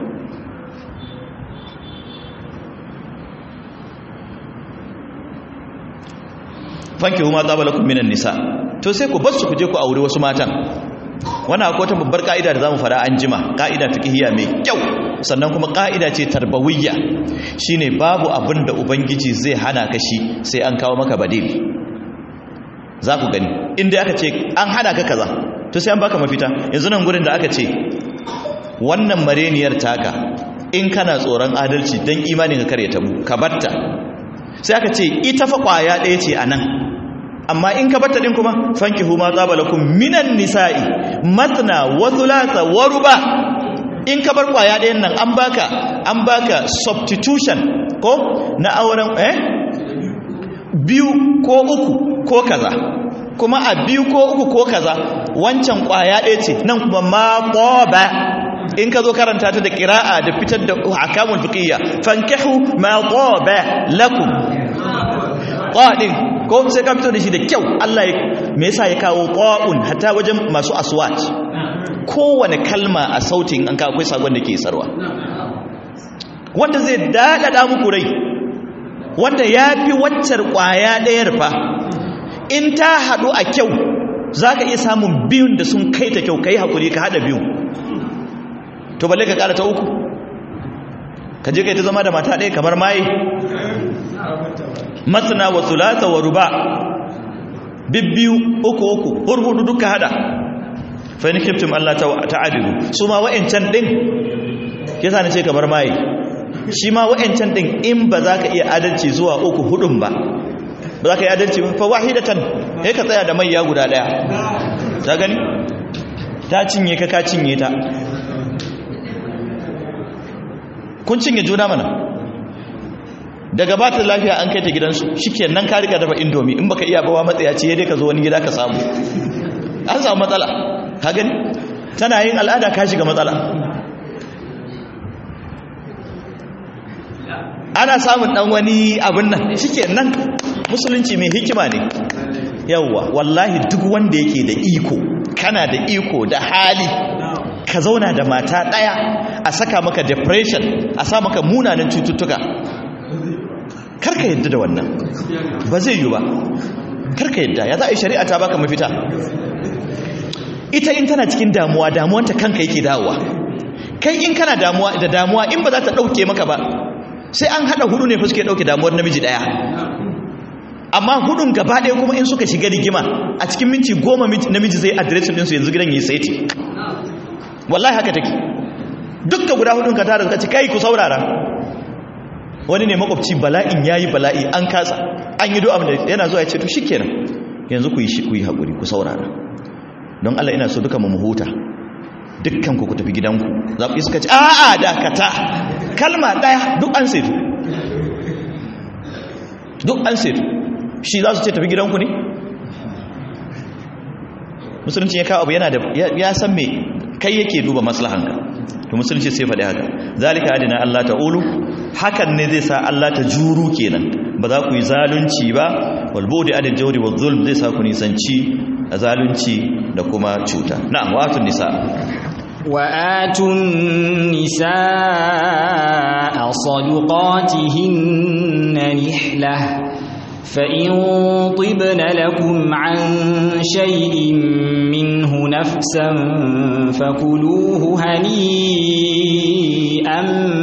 fanki huma tsabalakun minan nisa to sai ku basu ku je ku aure wasu matan wannan akwai wata babbar ka'ida da zamu fara an jima ka'ida fiqhiyya mai kyau sannan kuma ka'ida ce tarbawiyya shine babu abin da ubangiji zai hana ka shi sai an kawo maka badil za ku gani inda aka ce an hana ka kaza to sai an baka mafita yanzu nan gurin da aka ce wannan mareniyar taka in kana tsoron adalci dan imanin ka kare ta mu ka batta sai aka ce ita fa kwaya ɗaya ce anan amma in ka batta din kuma fankihu ma tsabalakum minan nisa'i matna wa thulatha wa ruba in ka bar kwaya ɗayan nan an baka an baka substitution ko na auren eh biyu ko uku ko kaza kuma a biyu ko uku ko kaza wancan kwaya ɗaya ce nan kuma ma ba in ka zo karanta ta da ƙira'a da fitar da hakamun fiqiyya fankihu ma ba lakum qadin ko sai ka fito da shi da kyau Allah ya me yasa ya kawo qa'un hatta wajen masu aswat kowane kalma a sautin an ka akwai sagon da ke sarwa wanda zai dadada muku rai wanda ya fi waccar kwaya ɗayar fa in ta haɗu a kyau za ka iya samun biyun da sun kai ta kyau ka yi haƙuri ka haɗa biyun to balle ka ƙara ta uku ka je ka yi ta zama da mata ɗaya kamar maye matsina wa sulata wa ruba bibbiyu uku uku hurhudu duka haɗa fa ni kiftim Allah ta adilu su ma wa'ancan ɗin ya sa ni ce kamar maye shi ma wa'ancan ɗin in ba za ka iya adalci zuwa uku hudun ba ba za ka yi adalci ba fa wahidatan ya ka tsaya da maiya guda ɗaya ta gani ta cinye ka ka cinye ta kun cinye juna mana daga ba ta lafiya an kai ta gidansu shi nan ka rika dafa indomi in baka iya bawa matsaya ce dai ka zo wani gida ka samu an samu matsala ka gani tana yin al'ada ka shiga matsala ana samun dan wani abin nan shike nan musulunci mai hikima ne yawwa wallahi duk wanda yake da iko kana da iko da hali ka zauna da mata daya a saka maka depression a sa maka munanan cututtuka karka yadda da wannan ba zai yi ba karka yadda ya za a yi shari'a ta baka mafita ita in tana cikin damuwa damuwanta kanka yake dawowa kai in kana damuwa da damuwa in ba za ta dauke maka ba sai an hada hudu ne fa suke dauke damuwar namiji daya amma hudun gaba daya kuma in suka shiga rigima a cikin minti goma namiji zai address din su yanzu gidan yi saiti wallahi haka take dukkan guda hudun ka tara ka ci kai ku saurara wani ne makwabci bala'in yayi bala'i an kasa an yi du'a yana zuwa ya ce to shikenan yanzu ku yi shi ku yi hakuri ku saurara don Allah ina so duka mu huta dukkan ku ku tafi gidanku za ku iska ce a'a dakata kalma daya duk an setu duk an setu shi za su ce tafi gidanku ne musulunci ya kawo abu yana da ya san me kai yake duba maslahanka to musulunci sai faɗi haka zalika adina Allah ta'ulu hakan ne zai sa Allah ta juru kenan ba za ku yi zalunci ba wal budi adil jawri wal zulm zai sa ku nisanci zalunci da kuma cuta na'am watun nisa وآتوا النساء صدقاتهن نحلة فإن طبن لكم عن شيء منه نفسا فكلوه هنيئا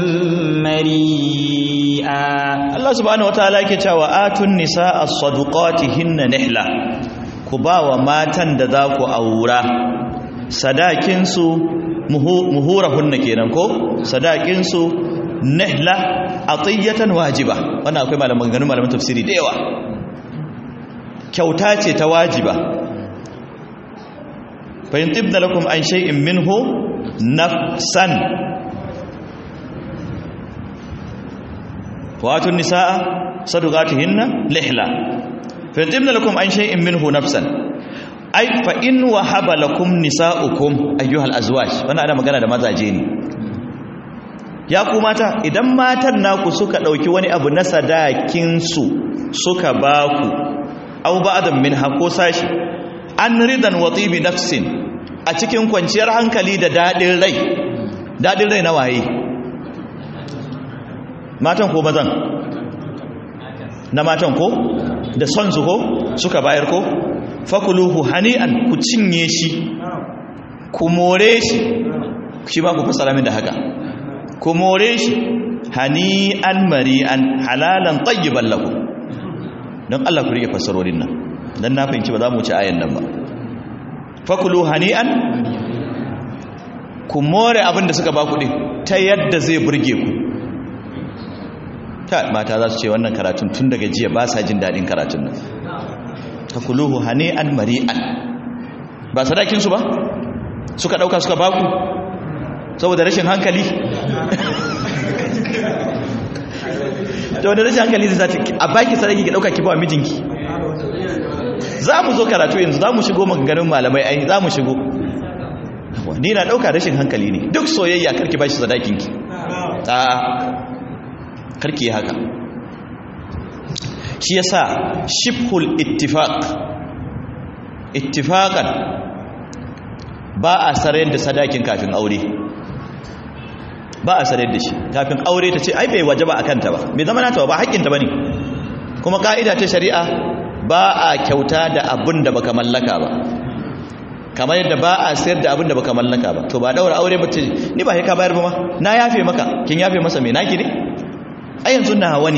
مريئا الله سبحانه وتعالى كتاب آتوا النساء صدقاتهن نحلة كباوة ماتن دذاك أورا sadakinsu muhurahunna kenan ko sadakinsu nihla atiyatan wajiba wannan akwai malaman ganin malaman tafsiri da yawa kyauta ce ta wajiba fa in tibna lakum an shay'in minhu nafsan wa atun nisaa sadaqatihinna lihla fa in tibna lakum an shay'in minhu nafsan ai fa in wahaba lakum nisaukum ayyuhal azwaj wannan ana magana da mazaje ne ya ku mata idan matan naku suka dauki wani abu na sadakin su suka baku aw ba'dan min hako sashi an ridan wa tibi nafsin a cikin kwanciyar hankali da dadin rai dadin rai na waye matan ko mazan na matan ko da son su ko suka bayar ko fakuluhu hani'an ku cinye shi ku more shi shi ma ku fasara min da haka ku more shi hani'an mari'an halalan tayyiban lakum don Allah ku rike fasarorin nan dan na fahimci ba za mu ci ayan nan ba fakulu hani'an ku more abin da suka ba ku din ta yadda zai burge ku ta mata za su ce wannan karatun tun daga jiya ba sa jin daɗin karatun nan takuluhu hani'an mari'an ba sadakin su ba suka dauka suka baku saboda rashin hankali to da rashin hankali zai zata a baki sadaki ki dauka ki ba mijinki za mu zo karatu yanzu za mu shigo maganganun malamai ai za mu shigo ni na dauka rashin hankali ne duk soyayya karki bashi sadakinki a karki haka shi yasa shibhul ittifaq ittifaqan ba a sarayar da sadakin kafin aure ba a sarayar da shi kafin aure ta ce ai bai wajaba akan ta ba bai zama nata ba haƙƙin ta bane kuma ka'ida ta shari'a ba a kyauta da abin da baka mallaka ba kamar yadda ba a sayar da abin da baka mallaka ba to ba daura aure ba ce ni ba sai ka bayar ba ma na yafe maka kin yafe masa me naki ne ai yanzu na hawa ne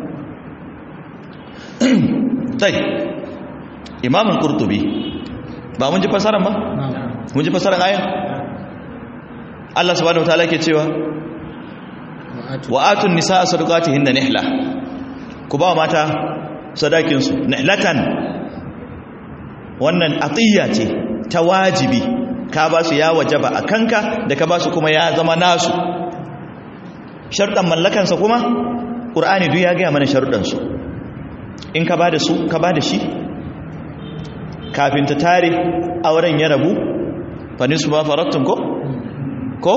tai imamun kurtubi ba mun ji fasaran ba mun ji fasaran ayan Allah subhanahu wataala ke cewa wa atun nisaa sadaqatihinna nihla ku ba mata sadakin su nihlatan wannan atiya ce ta wajibi ka ba su ya wajaba akanka da ka ba su kuma ya zama nasu sharɗan mallakansa kuma ƙur'ani duk ya gaya mana sharuɗansu in ka ba da su ka ba da shi kafin ta tare auren ya rabu fani su ba farattun ko? ko?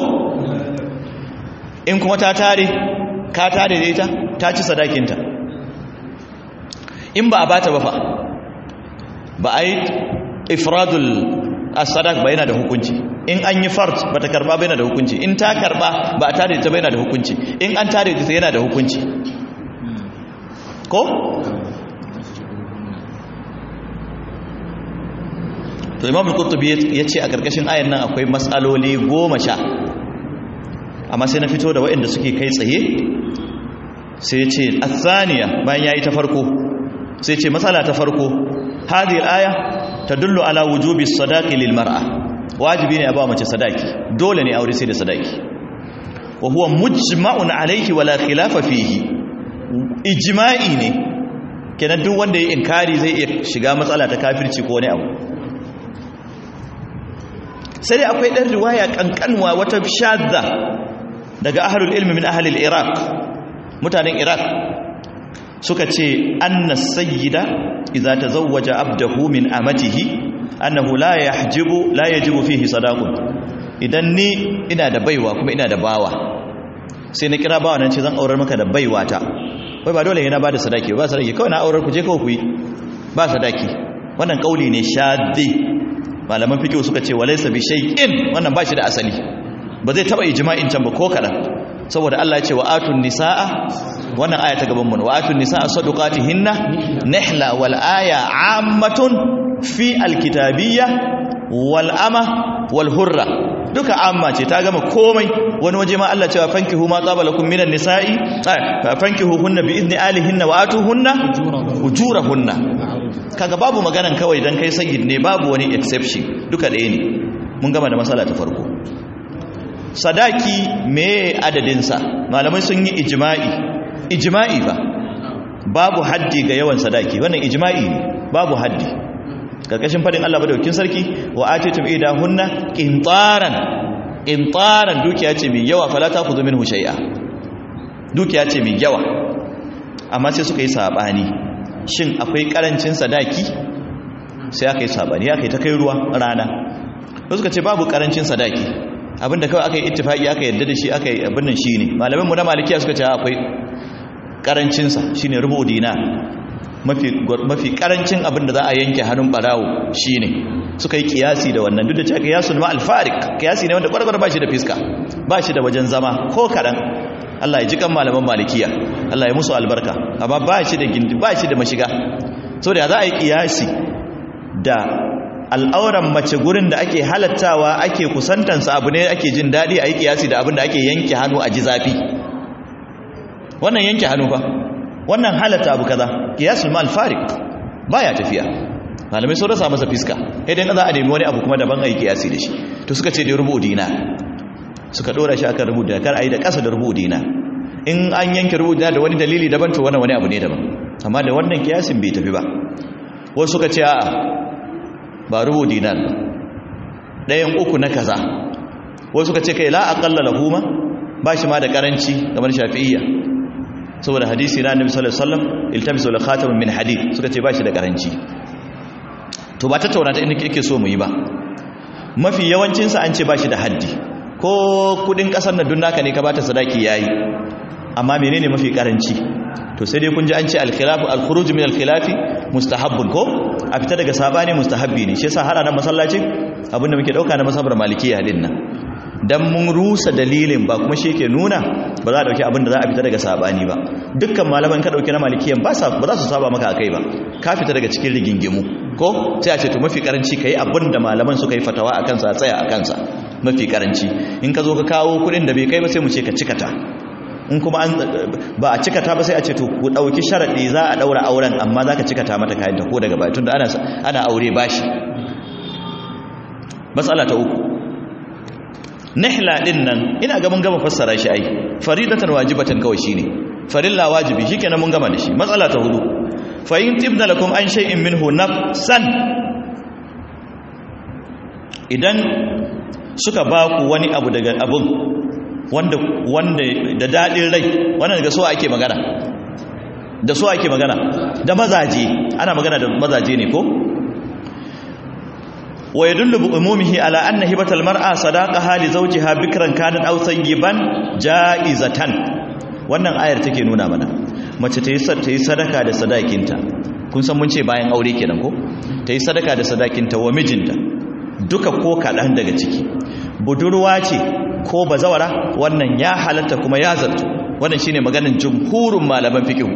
in kuma ta tare ka tare da ita ta ci sadakinta in ba a bata ba fa ba a yi ifradul as-sadaq ba yana da hukunci in an yi fard ba ta karba ba yana da hukunci in ta karba ba a tare da ta ba yana da hukunci in an tare da ta yana da hukunci ko? to imam al-qurtubi ya ce a karkashin ayan nan akwai matsaloli goma sha amma sai na fito da waɗanda suke kai tsaye sai ya ce athaniya bayan yayi ta farko sai ce matsala ta farko hadhihi al-aya tadullu ala wujubi sadaqi lil mar'a wajibi ne a ba mace sadaki dole ne aure sai da sadaki wa huwa mujma'un alayhi wala khilafa fihi ijma'i ne kenan duk wanda ya inkari zai iya shiga matsala ta kafirci ko wani abu sai dai akwai ɗan riwaya ƙanƙanwa wata shadda daga ahalul ilmi min ahalil iraq mutanen iraq suka ce anna sayyida idza tazawwaja abdahu min amatihi annahu la yahjibu la yajibu fihi sadaqun idan ni ina da baiwa kuma ina da bawa sai na kira bawa nan ce zan aurar maka da baiwa ta wai ba dole yana bada sadaki ba sadaki kawai na aurar ku je kawai ku yi ba sadaki wannan kauli ne shaddi malaman fikihu suka ce walaysa bi shay'in wannan ba shi da asali ba zai taba ijma'in can ba ko kadan saboda Allah ya ce wa atun nisaa wannan aya ta gaban mu wa atun nisaa sadaqatihinna nihla wal aya ammatun fi alkitabiyya wal ama wal hurra duka amma ce ta gama komai wani waje ma Allah cewa fankihu ma tsaba lakum minan nisa'i fankihu hunna bi izni alihinna wa atuhunna ujurahunna kaga babu maganan kawai dan kai sayyid ne babu wani exception duka ɗaya ne mun gama da matsala ta farko sadaki me adadinsa malamai sun yi ijma'i ijma'i ba babu haddi ga yawan sadaki wannan ijma'i ne babu haddi karkashin fadin Allah madaukakin sarki wa atitum idahunna qintaran qintaran dukiya ce mai yawa fala takhudhu minhu shay'a dukiya ce mai yawa amma sai suka yi sabani shin akwai karancin sadaki sai aka yi sabani aka yi ta kai ruwa rana wasu suka ce babu karancin sadaki abinda kawai aka yi ittifaki aka yadda da shi aka yi abin nan shine malamin mu na malikiya suka ce akwai karancin sa shine rubu dinar mafi mafi karancin abinda za a yanke hannun barawo shine suka yi kiyasi da wannan duk da cewa kiyasul ma al-fariq kiyasi ne wanda kwarkwar ba shi da fiska ba shi da wajen zama ko kadan Allah ya ji kan malaman malikiya Allah ya musu albarka amma ba shi da gindi ba shi da mashiga saboda za a yi kiyasi da al'auran mace gurin da ake halattawa ake kusantansa abu ne ake jin daɗi a yi kiyasi da abin da ake yanke hannu a ji zafi wannan yanke hannu fa wannan halatta abu kaza kiyasul mal farik baya tafiya malamai sun rasa masa fiska idan za a nemi wani abu kuma daban a yi kiyasi da shi to suka ce da rubu dina suka dora shi akan rubu dina kar a yi da ƙasa da rubu dina in an yanke rubu dina da wani dalili daban to wannan wani abu ne daban amma da wannan kiyasin bai tafi ba wasu suka ce a'a ba rubu dinar ba ɗayan uku na kaza wasu suka ce kai la aqalla lahu ma ba shi ma da karanci kamar shafi'iyya saboda hadisi na annabi sallallahu alaihi wasallam iltamisu la khataman min hadid suka ce ba shi da karanci to ba tattauna ta inda kike so mu yi ba mafi yawancin sa an ce ba shi da haddi ko kudin kasar na dunnaka ne ka bata sadaki yayi amma menene mafi karanci to sai dai kun ji an ce al-khilafu al-khuruj min al-khilafi mustahabbun ko a fita daga sabani mustahabbi ne shi yasa har nan masallacin abinda muke dauka na masabar malikiya din nan dan mun rusa dalilin ba kuma shi yake nuna ba za a dauki abinda za a fita daga sabani ba dukkan malaman ka dauki na malikiyan ba sa ba za su saba maka akai ba ka fita daga cikin rigingimu ko sai a ce to mafi karanci kai abinda malaman suka yi fatawa akan sa tsaya akan sa mafi karanci in ka zo ka kawo kudin da bai kai ba sai mu ce ka cikata in kuma an ba a cikata ba sai a ce to ku dauki sharadi za a daura auren amma zaka cikata mata kayan ta ko daga baya tunda ana ana aure bashi matsala ta uku nihla din nan ina ga mun gama fassara shi ai faridatan wajibatan kawai shine farilla wajibi shikenan mun gama da shi matsala ta hudu fa in tibna lakum an shay'in minhu nafsan idan suka ba ku wani abu daga abun wanda wanda da dadin rai wannan daga so ake magana da so ake magana da mazaje ana magana da mazaje ne ko wa yadullu bi umumihi ala anna hibatal mar'a sadaqaha li zawjiha bikran kanat aw sayyiban jaizatan wannan ayar take nuna mana mace ta yi ta yi sadaka da sadakinta kun san mun ce bayan aure kenan ko ta yi sadaka da sadakinta wa mijinta duka ko kaɗan daga ciki budurwa ce ko bazawara wannan ya halatta kuma ya zartu wannan shine maganin jumhurin malaman fiqh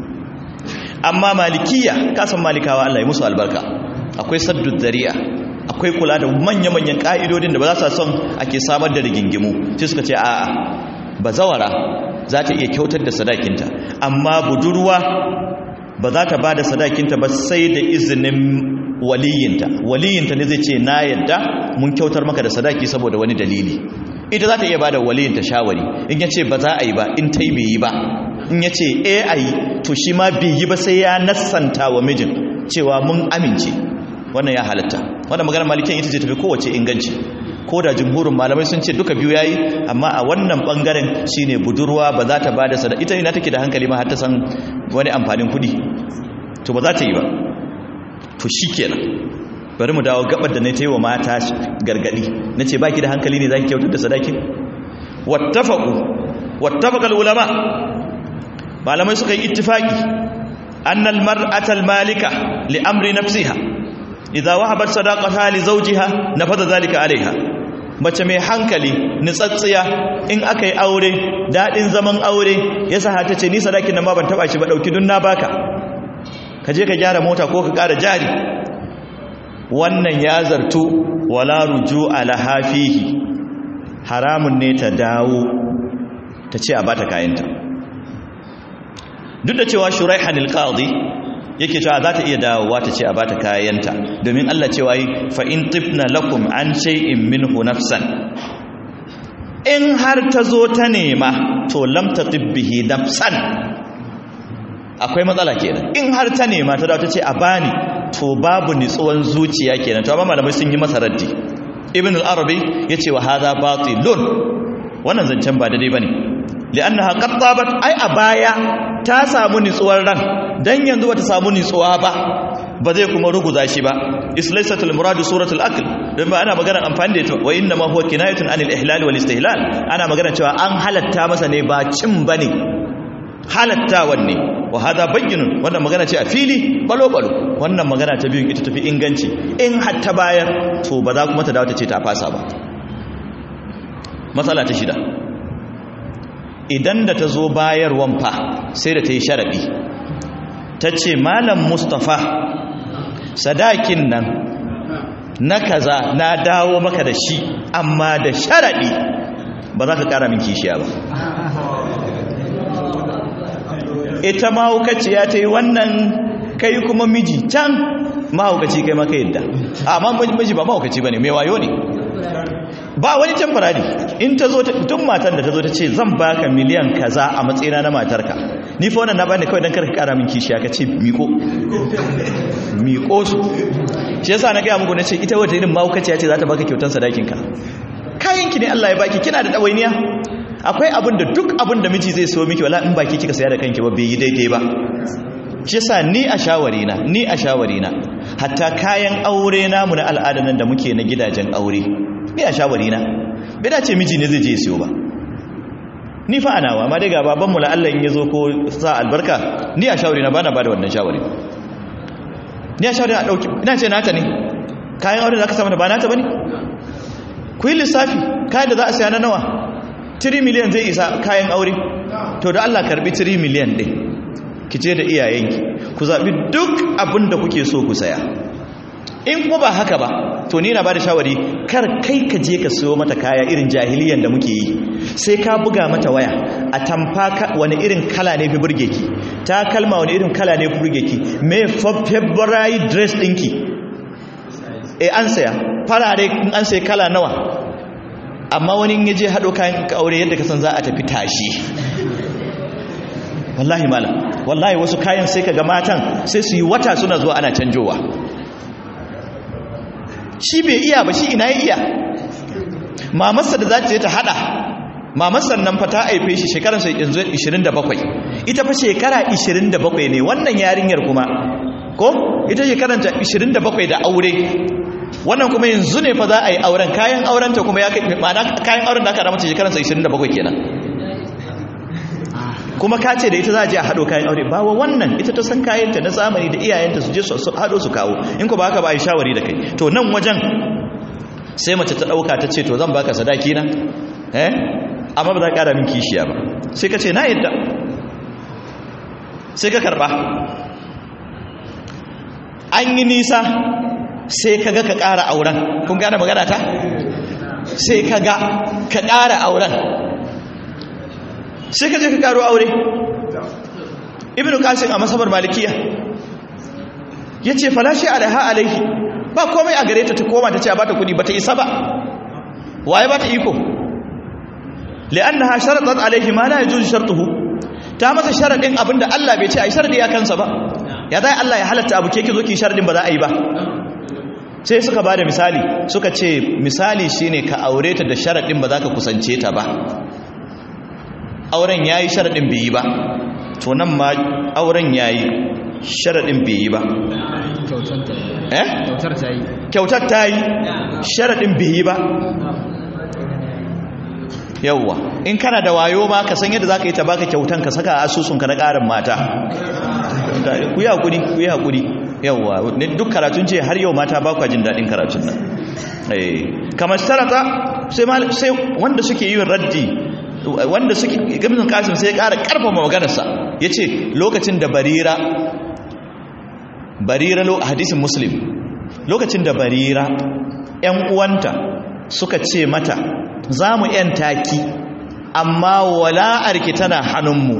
amma malikiya kasan malikawa Allah ya musu albarka akwai saddud dari'a akwai kula da manya-manyan ka'idodin da ba za su son ake samar da rigingimu sai suka ce a'a bazawara za ta iya kyautar da sadakinta amma budurwa ba za ta ba da sadakinta ba sai da izinin waliyinta waliyinta ne zai ce na yadda mun kyautar maka da sadaki saboda wani dalili ita za ta iya ba da waliyinta shawari in ya ce ba za a yi ba in ta yi bai yi ba in ya ce e a yi to shi ma bai yi ba sai ya nassanta wa mijin cewa mun amince wannan ya halatta wannan maganar malikin ita ce tafi kowace inganci ko da jumhurin malamai sun ce duka biyu yayi amma a wannan bangaren shine budurwa ba za ta ba da sadaka ita ina take da hankali ma har ta san wani amfanin kudi to ba za ta yi ba to shikenan bari mu dawo gabar da na ta yi wa mata gargadi na ce baki da hankali ne za ki kyautar da sadakin wattafaqu wattafaqal ulama malamai suka yi ittifaki annal mar'atal malika li amri nafsiha idza wahabat sadaqataha li zawjiha nafada zalika alaiha mace mai hankali nitsatsiya in aka yi aure dadin zaman aure yasa ha tace ni sadakin nan ma ban taba shi ba dauki dun na baka ka je ka gyara mota ko ka ƙara jari wannan ya zartu wala ruju'a laha fihi haramun ne ta dawo ta ce a bata kayanta duk da cewa shuraihan alqadi yake cewa za ta iya dawowa ta ce a bata kayanta domin Allah cewa yi fa in tifna lakum an shay'in minhu nafsan in har ta zo ta nema to lam taqibbihi nafsan akwai matsala kenan in har ta nema ta dawo ta ce a bani to babu nitsuwan zuciya kenan to amma malamai sun yi masa raddi ibn al-arabi yace wa hadha batilun wannan zancen ba daidai bane li'annaha qad tabat ai a baya ta samu nitsuwar ran dan yanzu bata samu nitsuwa ba ba zai kuma ruguza shi ba islaisatul murad suratul akl dan ba ana magana amfani da ita wa inna ma huwa kinayatun anil ihlal wal istihlal ana magana cewa an halatta masa ne ba cin bane halattawan ne wa hada bayyinun wannan magana ce a fili balo balo wannan magana ta biyun ita tafi inganci in hatta bayar to ba za kuma ta dawo ta ce ta fasa ba matsala ta shida idan da ta zo bayarwan fa sai da ta yi sharaɗi ta ce malam mustapha sadakin nan na kaza na dawo maka da shi amma da sharaɗi ba za ka ƙara min kishiya ba ita mahaukaciya ta yi wannan kai kuma miji can mahaukaci kai maka yadda amma miji ba mahaukaci ba ne mai wayo ne ba wani temporary in ta zo tun matan da ta zo ta ce zan baka miliyan kaza a matsayina na matarka ni fa wannan na bani kawai dan karka kara min kishiya ka ce miko miko su shi yasa na gaya muku na ce ita wata irin mahaukaciya ce za ta baka kyautan sadakin ka kayan ki ne Allah ya baki kina da dawainiya akwai abin da duk abin da miji zai so miki wala in baki kika saya da kanki ba bai yi daidai ba shi yasa ni a shawari na ni a shawari na hatta kayan aure namu na al'ada nan da muke na gidajen aure ni a shawari na bai dace miji ne zai je siyo ba ni fa anawa amma dai ga baban mu Allah in yazo ko sa albarka ni a shawari na bana bada wannan shawari ni a shawari na dauki ina ce nata ne kayan aure da aka samu da ba nata bane ku yi lissafi kayan da za a saya na nawa 3 miliyan zai isa kayan aure to da Allah karbi 3 miliyan din ki je da iyayenki ku zabi duk abin da kuke so ku saya in kuma ba haka ba to ni na ba da shawari kar kai ka je ka siyo mata kaya irin jahiliyan da muke yi sai ka buga mata waya a tamfa wani irin kala ne fi burge ki ta kalma wani irin kala ne fi burge ki me february dress ɗinki e an saya farare in an sai kala nawa amma wani ya je haɗo kayan aure yadda ka san za a tafi tashi wallahi malam wallahi wasu kayan sai ka ga matan sai su yi wata suna zuwa ana canjowa shi bai iya ba shi ina ya iya mamarsa da za ta je ta hada mamarsa nan fa ta haife shi shekaransa yanzu 27 ita fa shekara 27 ne wannan yarinyar kuma ko ita shekaranta 27 da aure wannan kuma yanzu ne fa za a yi auren kayan aurenta kuma ya kai ma'ana kayan auren da aka ramata shekaransa 27 kenan kuma ka ce da ita za a je a haɗo kayan aure ba wa wannan ita ta san kayanta na zamani da iyayenta su je su haɗo su kawo in ku ba haka ba a yi shawari da kai to nan wajen sai mace ta ɗauka ta ce to zan baka sadaki na eh amma ba za ka ƙara min kishiya ba sai ka ce na yadda sai ka karɓa an yi nisa sai ka ga ka ƙara auren kun gane magana ta sai ka ga ka ƙara auren sai ka je ka karo aure ibnu qasim a masabar malikiya yace falashi alaiha alaihi ba komai a gare ta ta koma ta ce a bata kudi bata isa ba waye bata iko li'annaha sharatat alaihi ma la yajuzu shartuhu ta masa sharadin abinda Allah bai ce ai sharadi ya kansa ba ya dai Allah ya halatta abu ke ki zo ki sharadin ba za a yi ba sai suka ba da misali suka ce misali shine ka aure ta da sharadin ba za ka kusance ta ba auren ya yi sharaɗin bai yi ba to nan ma auren ya yi sharaɗin bai yi ba kyautar ta yi kyautar ta yi sharaɗin bai yi ba yauwa in kana da wayo ma ka san yadda za ka yi ta baka kyautan ka saka asusunka na ƙarin mata ku yi haƙuri ku yi haƙuri yauwa duk karatun ce har yau mata ba kwa jin daɗin karatun nan kamar sarata sai wanda suke yi raddi wanda suke gabin kasim sai ya ƙara ƙarfafa maganarsa ya ce lokacin da barira barira hadisin muslim lokacin da barira ‘yan uwanta suka ce mata za mu ‘yan taki amma wala'arki tana hannunmu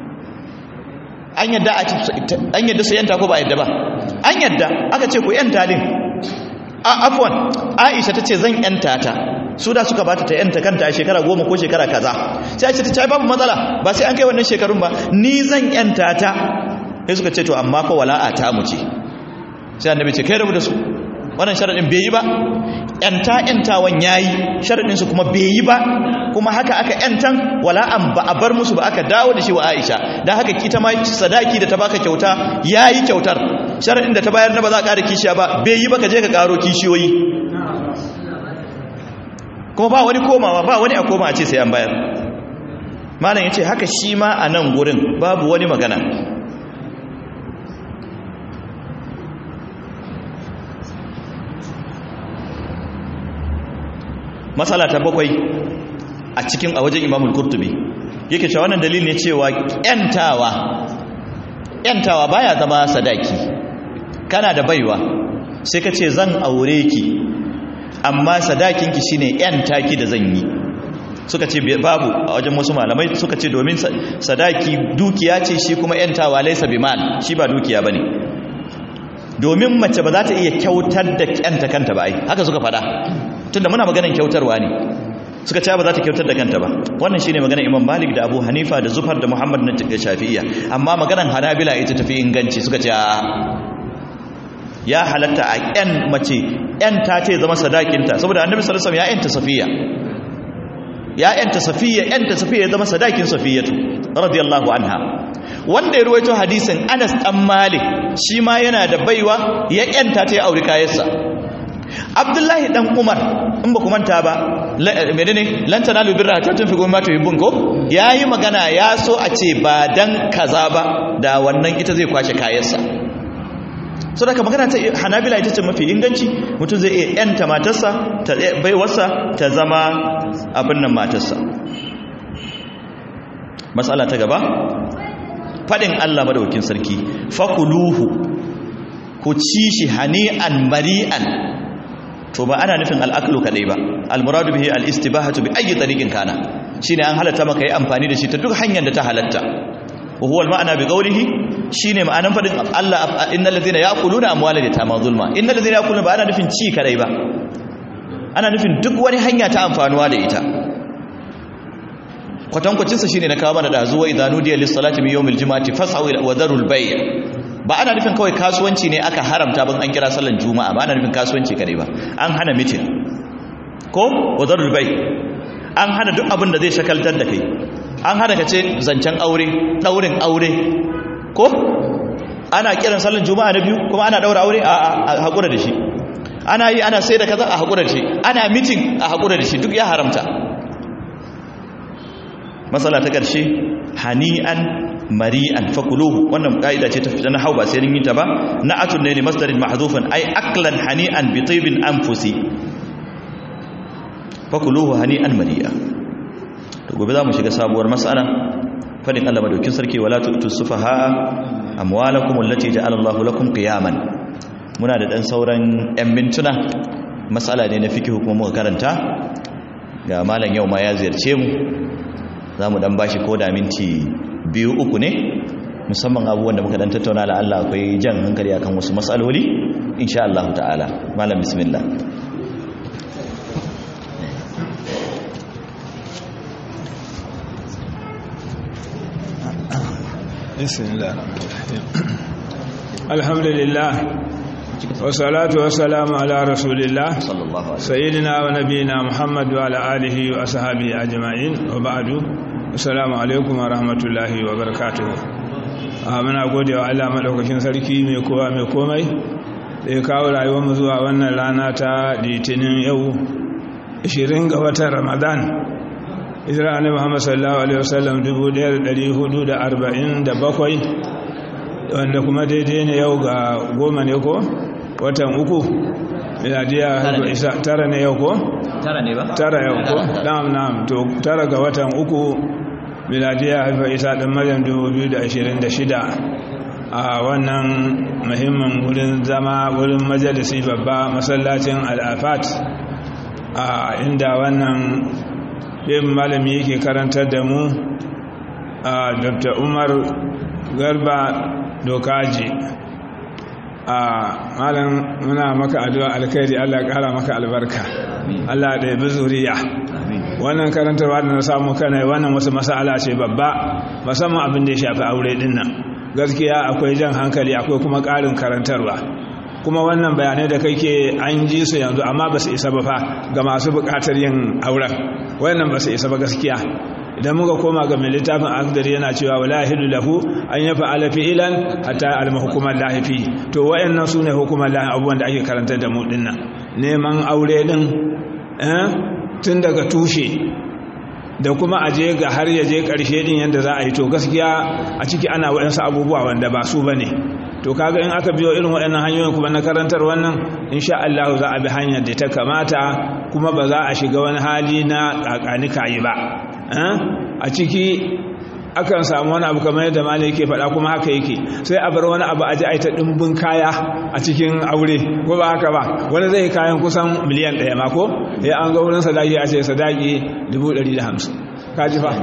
an yadda su ‘yanta ko ba yadda ba an yadda aka ce ku ‘yan talin a afwan aisha tace zan yanta ta su da suka bata ta yanta kanta a shekara goma ko shekara kaza sai aisha tace babu matsala ba sai an kai wannan shekarun ba ni zan yanta ta sai suka ce to amma fa wala'a ta mu ce sai annabi ce kai rabu da su wannan sharadin bai yi ba yanta yantawan yayi sharadin su kuma bai yi ba kuma haka aka yantan wala'an ba a bar musu ba aka dawo da shi wa Aisha dan haka kita ma sadaki da ta baka kyauta yayi kyautar sharadin da ta bayar na ba za ka ƙara kishiya ba bai yi ba ka je ka ƙaro kishiyoyi kuma ba wani komawa ba wani a koma a ce sai an bayar malam ya ce haka shi ma a nan gurin babu wani magana matsala ta bakwai a cikin a wajen imamul kurtubi yake cewa wannan dalil ne cewa yantawa yantawa baya zama sadaki kana da baiwa sai ka ce zan aure ki amma sadakinki shine yanta ki da zan yi suka ce babu a wajen wasu malamai suka ce domin sadaki dukiya ce shi kuma yantawa laisa bimal shi ba dukiya bane domin mace ba za ta iya kyautar da kyanta kanta ba ai haka suka fada tunda muna maganar kyautarwa ne suka ce ba za ta kyautar da kanta ba wannan shine maganar Imam Malik da Abu Hanifa da Zufar da Muhammad na Shafi'iyya amma maganar Hanabila ita tafi inganci suka ce ya halatta a ƴan mace ƴan ta ce zama sadakinta saboda Annabi sallallahu alaihi wasallam ya ƴanta Safiya ya ƴanta Safiya ƴanta Safiya ya zama sadakin Safiyatu radiyallahu anha wanda ya ruwaito hadisin Anas dan Malik shi ma yana da baiwa ya ƴanta ta ya aure kayansa abdullahi dan umar in ba ku manta ba menene lan tanalu birra ta tunfi goma to yibun ko yayi magana ya so a ce ba dan kaza ba da wannan ita zai kwashe kayansa saboda magana ta hanabila ita ce mafi inganci mutum zai iya yanta matarsa ta baiwarsa ta zama abin nan matarsa matsala ta gaba fadin Allah madaukakin sarki fakuluhu ku ci shi hani'an mari'an to ba ana nufin al'aklu kadai ba al-muradu bihi al-istibahatu bi ayyi tariqin kana shine an halatta maka yi amfani da shi ta duk hanyar da ta halatta wa huwa al-ma'na bi qawlihi shine ma'anan fadin Allah innal ladhina ya'kuluna amwala yatama zulma innal ladhina ya'kuluna ba ana nufin ci kadai ba ana nufin duk wani hanya ta amfanuwa da ita kwatankwacin sa shine na kawo mana da zuwa idanu diya lis-salati min yawmil jumu'ati fas'au wa dharul bay' ba ana nufin kawai kasuwanci ne aka haramta ban an kira sallan juma'a ba ana nufin kasuwanci kadai ba an hana mitin ko wadarul bai an hana duk abin da zai shakaltar da kai an hana ka ce zancen aure daurin aure ko ana kiran sallan juma'a na biyu kuma ana daura aure a hakura da shi ana yi ana sai da kaza a hakura da shi ana mitin a hakura da shi duk ya haramta masala ta karshe hani'an mari'an fakuluhu wannan kaida ce ta fita na hau ba sai yin ta ba na'atun ne li masdarin mahdhufan ay aklan hani'an bi tibin anfusi fakuluhu hani'an mari'a to gobe za mu shiga sabuwar mas'ala fadin Allah madaukin sarki wala tu'tu sufaha amwalakum allati ja'ala Allahu lakum qiyaman muna da dan sauran yan mintuna mas'ala ne na fikihu kuma muka karanta ga malam yau ma ya ziyarce mu za mu dan bashi ko da minti biyu uku ne musamman abubuwan da muka dan tattauna la Allah akwai jan hankali akan wasu matsaloli insha Allah ta'ala malam bismillah bismillah alhamdulillah wasalatu wasalamu ala rasulillah sallallahu alaihi sayyidina wa nabiyina muhammad wa ala alihi wa ashabihi ajma'in wa ba'du assalamu alaikum wa rahmatullahi wa barakatuhu muna gode wa Allah madaukakin sarki mai kowa mai komai da ya kawo rayuwar mu zuwa wannan rana ta litinin yau 20 ga watan ramadan hijira annabi Muhammad sallallahu alaihi wasallam 1447 wanda kuma daidai ne yau ga goma ne ko watan uku miladiya isa tara ne yau ko tara ne ba tara yau ko na'am na'am to tara ga watan uku miladiya haifa isa ɗin maryam 2026 a wannan muhimmin wurin zama wurin majalisi babba masallacin al'afat a inda wannan yin malami yake karantar da mu a dr umar garba dokaji a malam muna maka addu'a alkhairi Allah ya kara maka albarka Allah da yabi zuriya wannan karantarwa da na samu kana wannan wasu masala ce babba musamman abin da ya shafi aure din nan gaskiya akwai jan hankali akwai kuma ƙarin karantarwa kuma wannan bayanai da kake an ji su yanzu amma ba su isa ba fa ga masu buƙatar yin auren wannan ba su isa ba gaskiya idan muka koma ga mai littafin akdari yana cewa wala hilu lahu an yafa ala fi'lan hatta alma hukumar lahifi to wayannan sune hukumar lahi abubuwan da ake karanta da mu dinnan neman aure din eh tun daga tushe da kuma aje ga har ya je karshe din yanda za a yi to gaskiya a ciki ana wayansu abubuwa wanda ba su bane to kaga in aka biyo irin waɗannan hanyoyin kuma na karantar wannan insha Allah za a bi hanyar da ta kamata kuma ba za a shiga wani hali na kakani kayi ba a ciki akan samu wani abu kamar yadda malai yake faɗa kuma haka yake sai a bar wani abu a ji a ta ɗimbin kaya a cikin aure ko ba haka ba wani zai kayan kusan miliyan ɗaya ma ko ya an ga wurin sadaki a ce sadaki dubu ɗari da hamsin kaji fa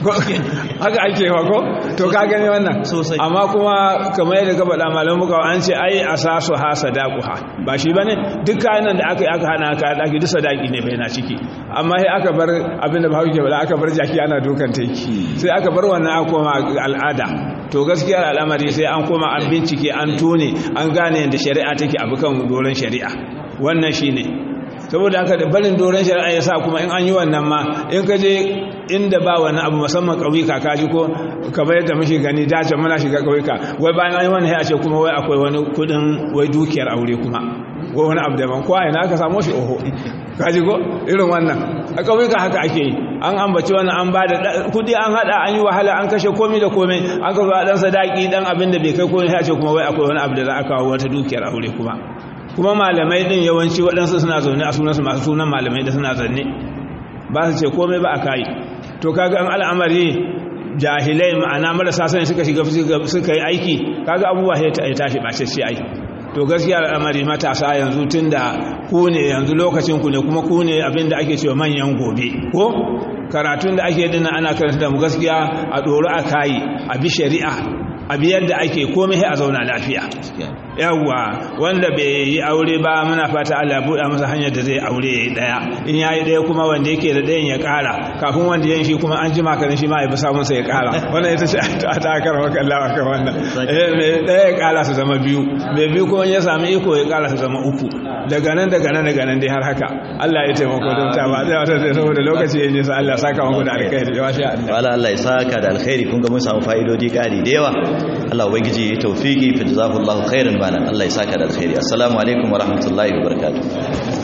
haka ake wa ko to ka gani wannan amma kuma kamar yadda ka faɗa malam muka an ce ai asasu ha sadaquha ba shi bane duk kayan da aka yi aka hana ka daki duk sadaki ne bai na ciki amma sai aka bar abinda ba hauke bala aka bar jaki ana dukan taiki sai aka bar wannan aka koma al'ada to gaskiya al'amari sai an koma an bincike an tone an gane yadda shari'a take abu kan doron shari'a wannan shine saboda haka da barin doron shari'a ya sa kuma in an yi wannan ma in ka je inda ba wani abu musamman ƙauyuka ka ji ko kamar yadda muke gani dace muna shiga ƙauyuka wai bayan an yi wani ya ce kuma wai akwai wani kudin wai dukiyar aure kuma wai wani abu daban ko ina aka samu shi oho ka ji ko irin wannan a ƙauyuka haka ake yi an ambaci wannan an ba da kudi an hada an yi wahala an kashe komai da komai an ka zo dan sadaki dan abin da bai kai komai ya ce kuma wai akwai wani abu da za a kawo wata dukiyar aure kuma kuma malamai din yawanci waɗansu suna zaune a sunansu masu sunan malamai da suna zanne ba su ce komai ba a kayi to kaga an al'amari jahilai ma'ana marasa sani suka shiga suka yi aiki kaga abubuwa ya tashi ɓace shi aiki to gaskiya al'amari matasa yanzu tun da ku ne yanzu lokacin ku ne kuma ku ne abinda ake cewa manyan gobe ko karatun da ake dina ana karanta da mu gaskiya a ɗoro a kayi a bi shari'a a bi yadda ake komai a zauna lafiya yawwa wanda bai yi aure ba muna fata Allah buɗa masa hanyar da zai aure ya yi ɗaya in ya yi ɗaya kuma wanda yake da ɗayan ya ƙara kafin wanda yan shi kuma an ji makarin shi ma ya fi samun sa ya ƙara wannan ita ce a takar maka Allah kan wannan mai ɗaya ya ƙara su zama biyu mai biyu kuma ya sami iko ya ƙara su zama uku daga nan daga nan daga nan dai har haka Allah ya taimako don ta ba zai wata zai saboda lokaci ya nisa Allah saka muku da alkhairi ya sha Allah wala Allah ya saka da alkhairi kun ga mun samu fa'idodi ƙari da yawa Allah ubangiji ya tawfiki fa jazakumullahu khairan bana Allah ya saka da alkhairi assalamu alaikum wa rahmatullahi wa barakatuh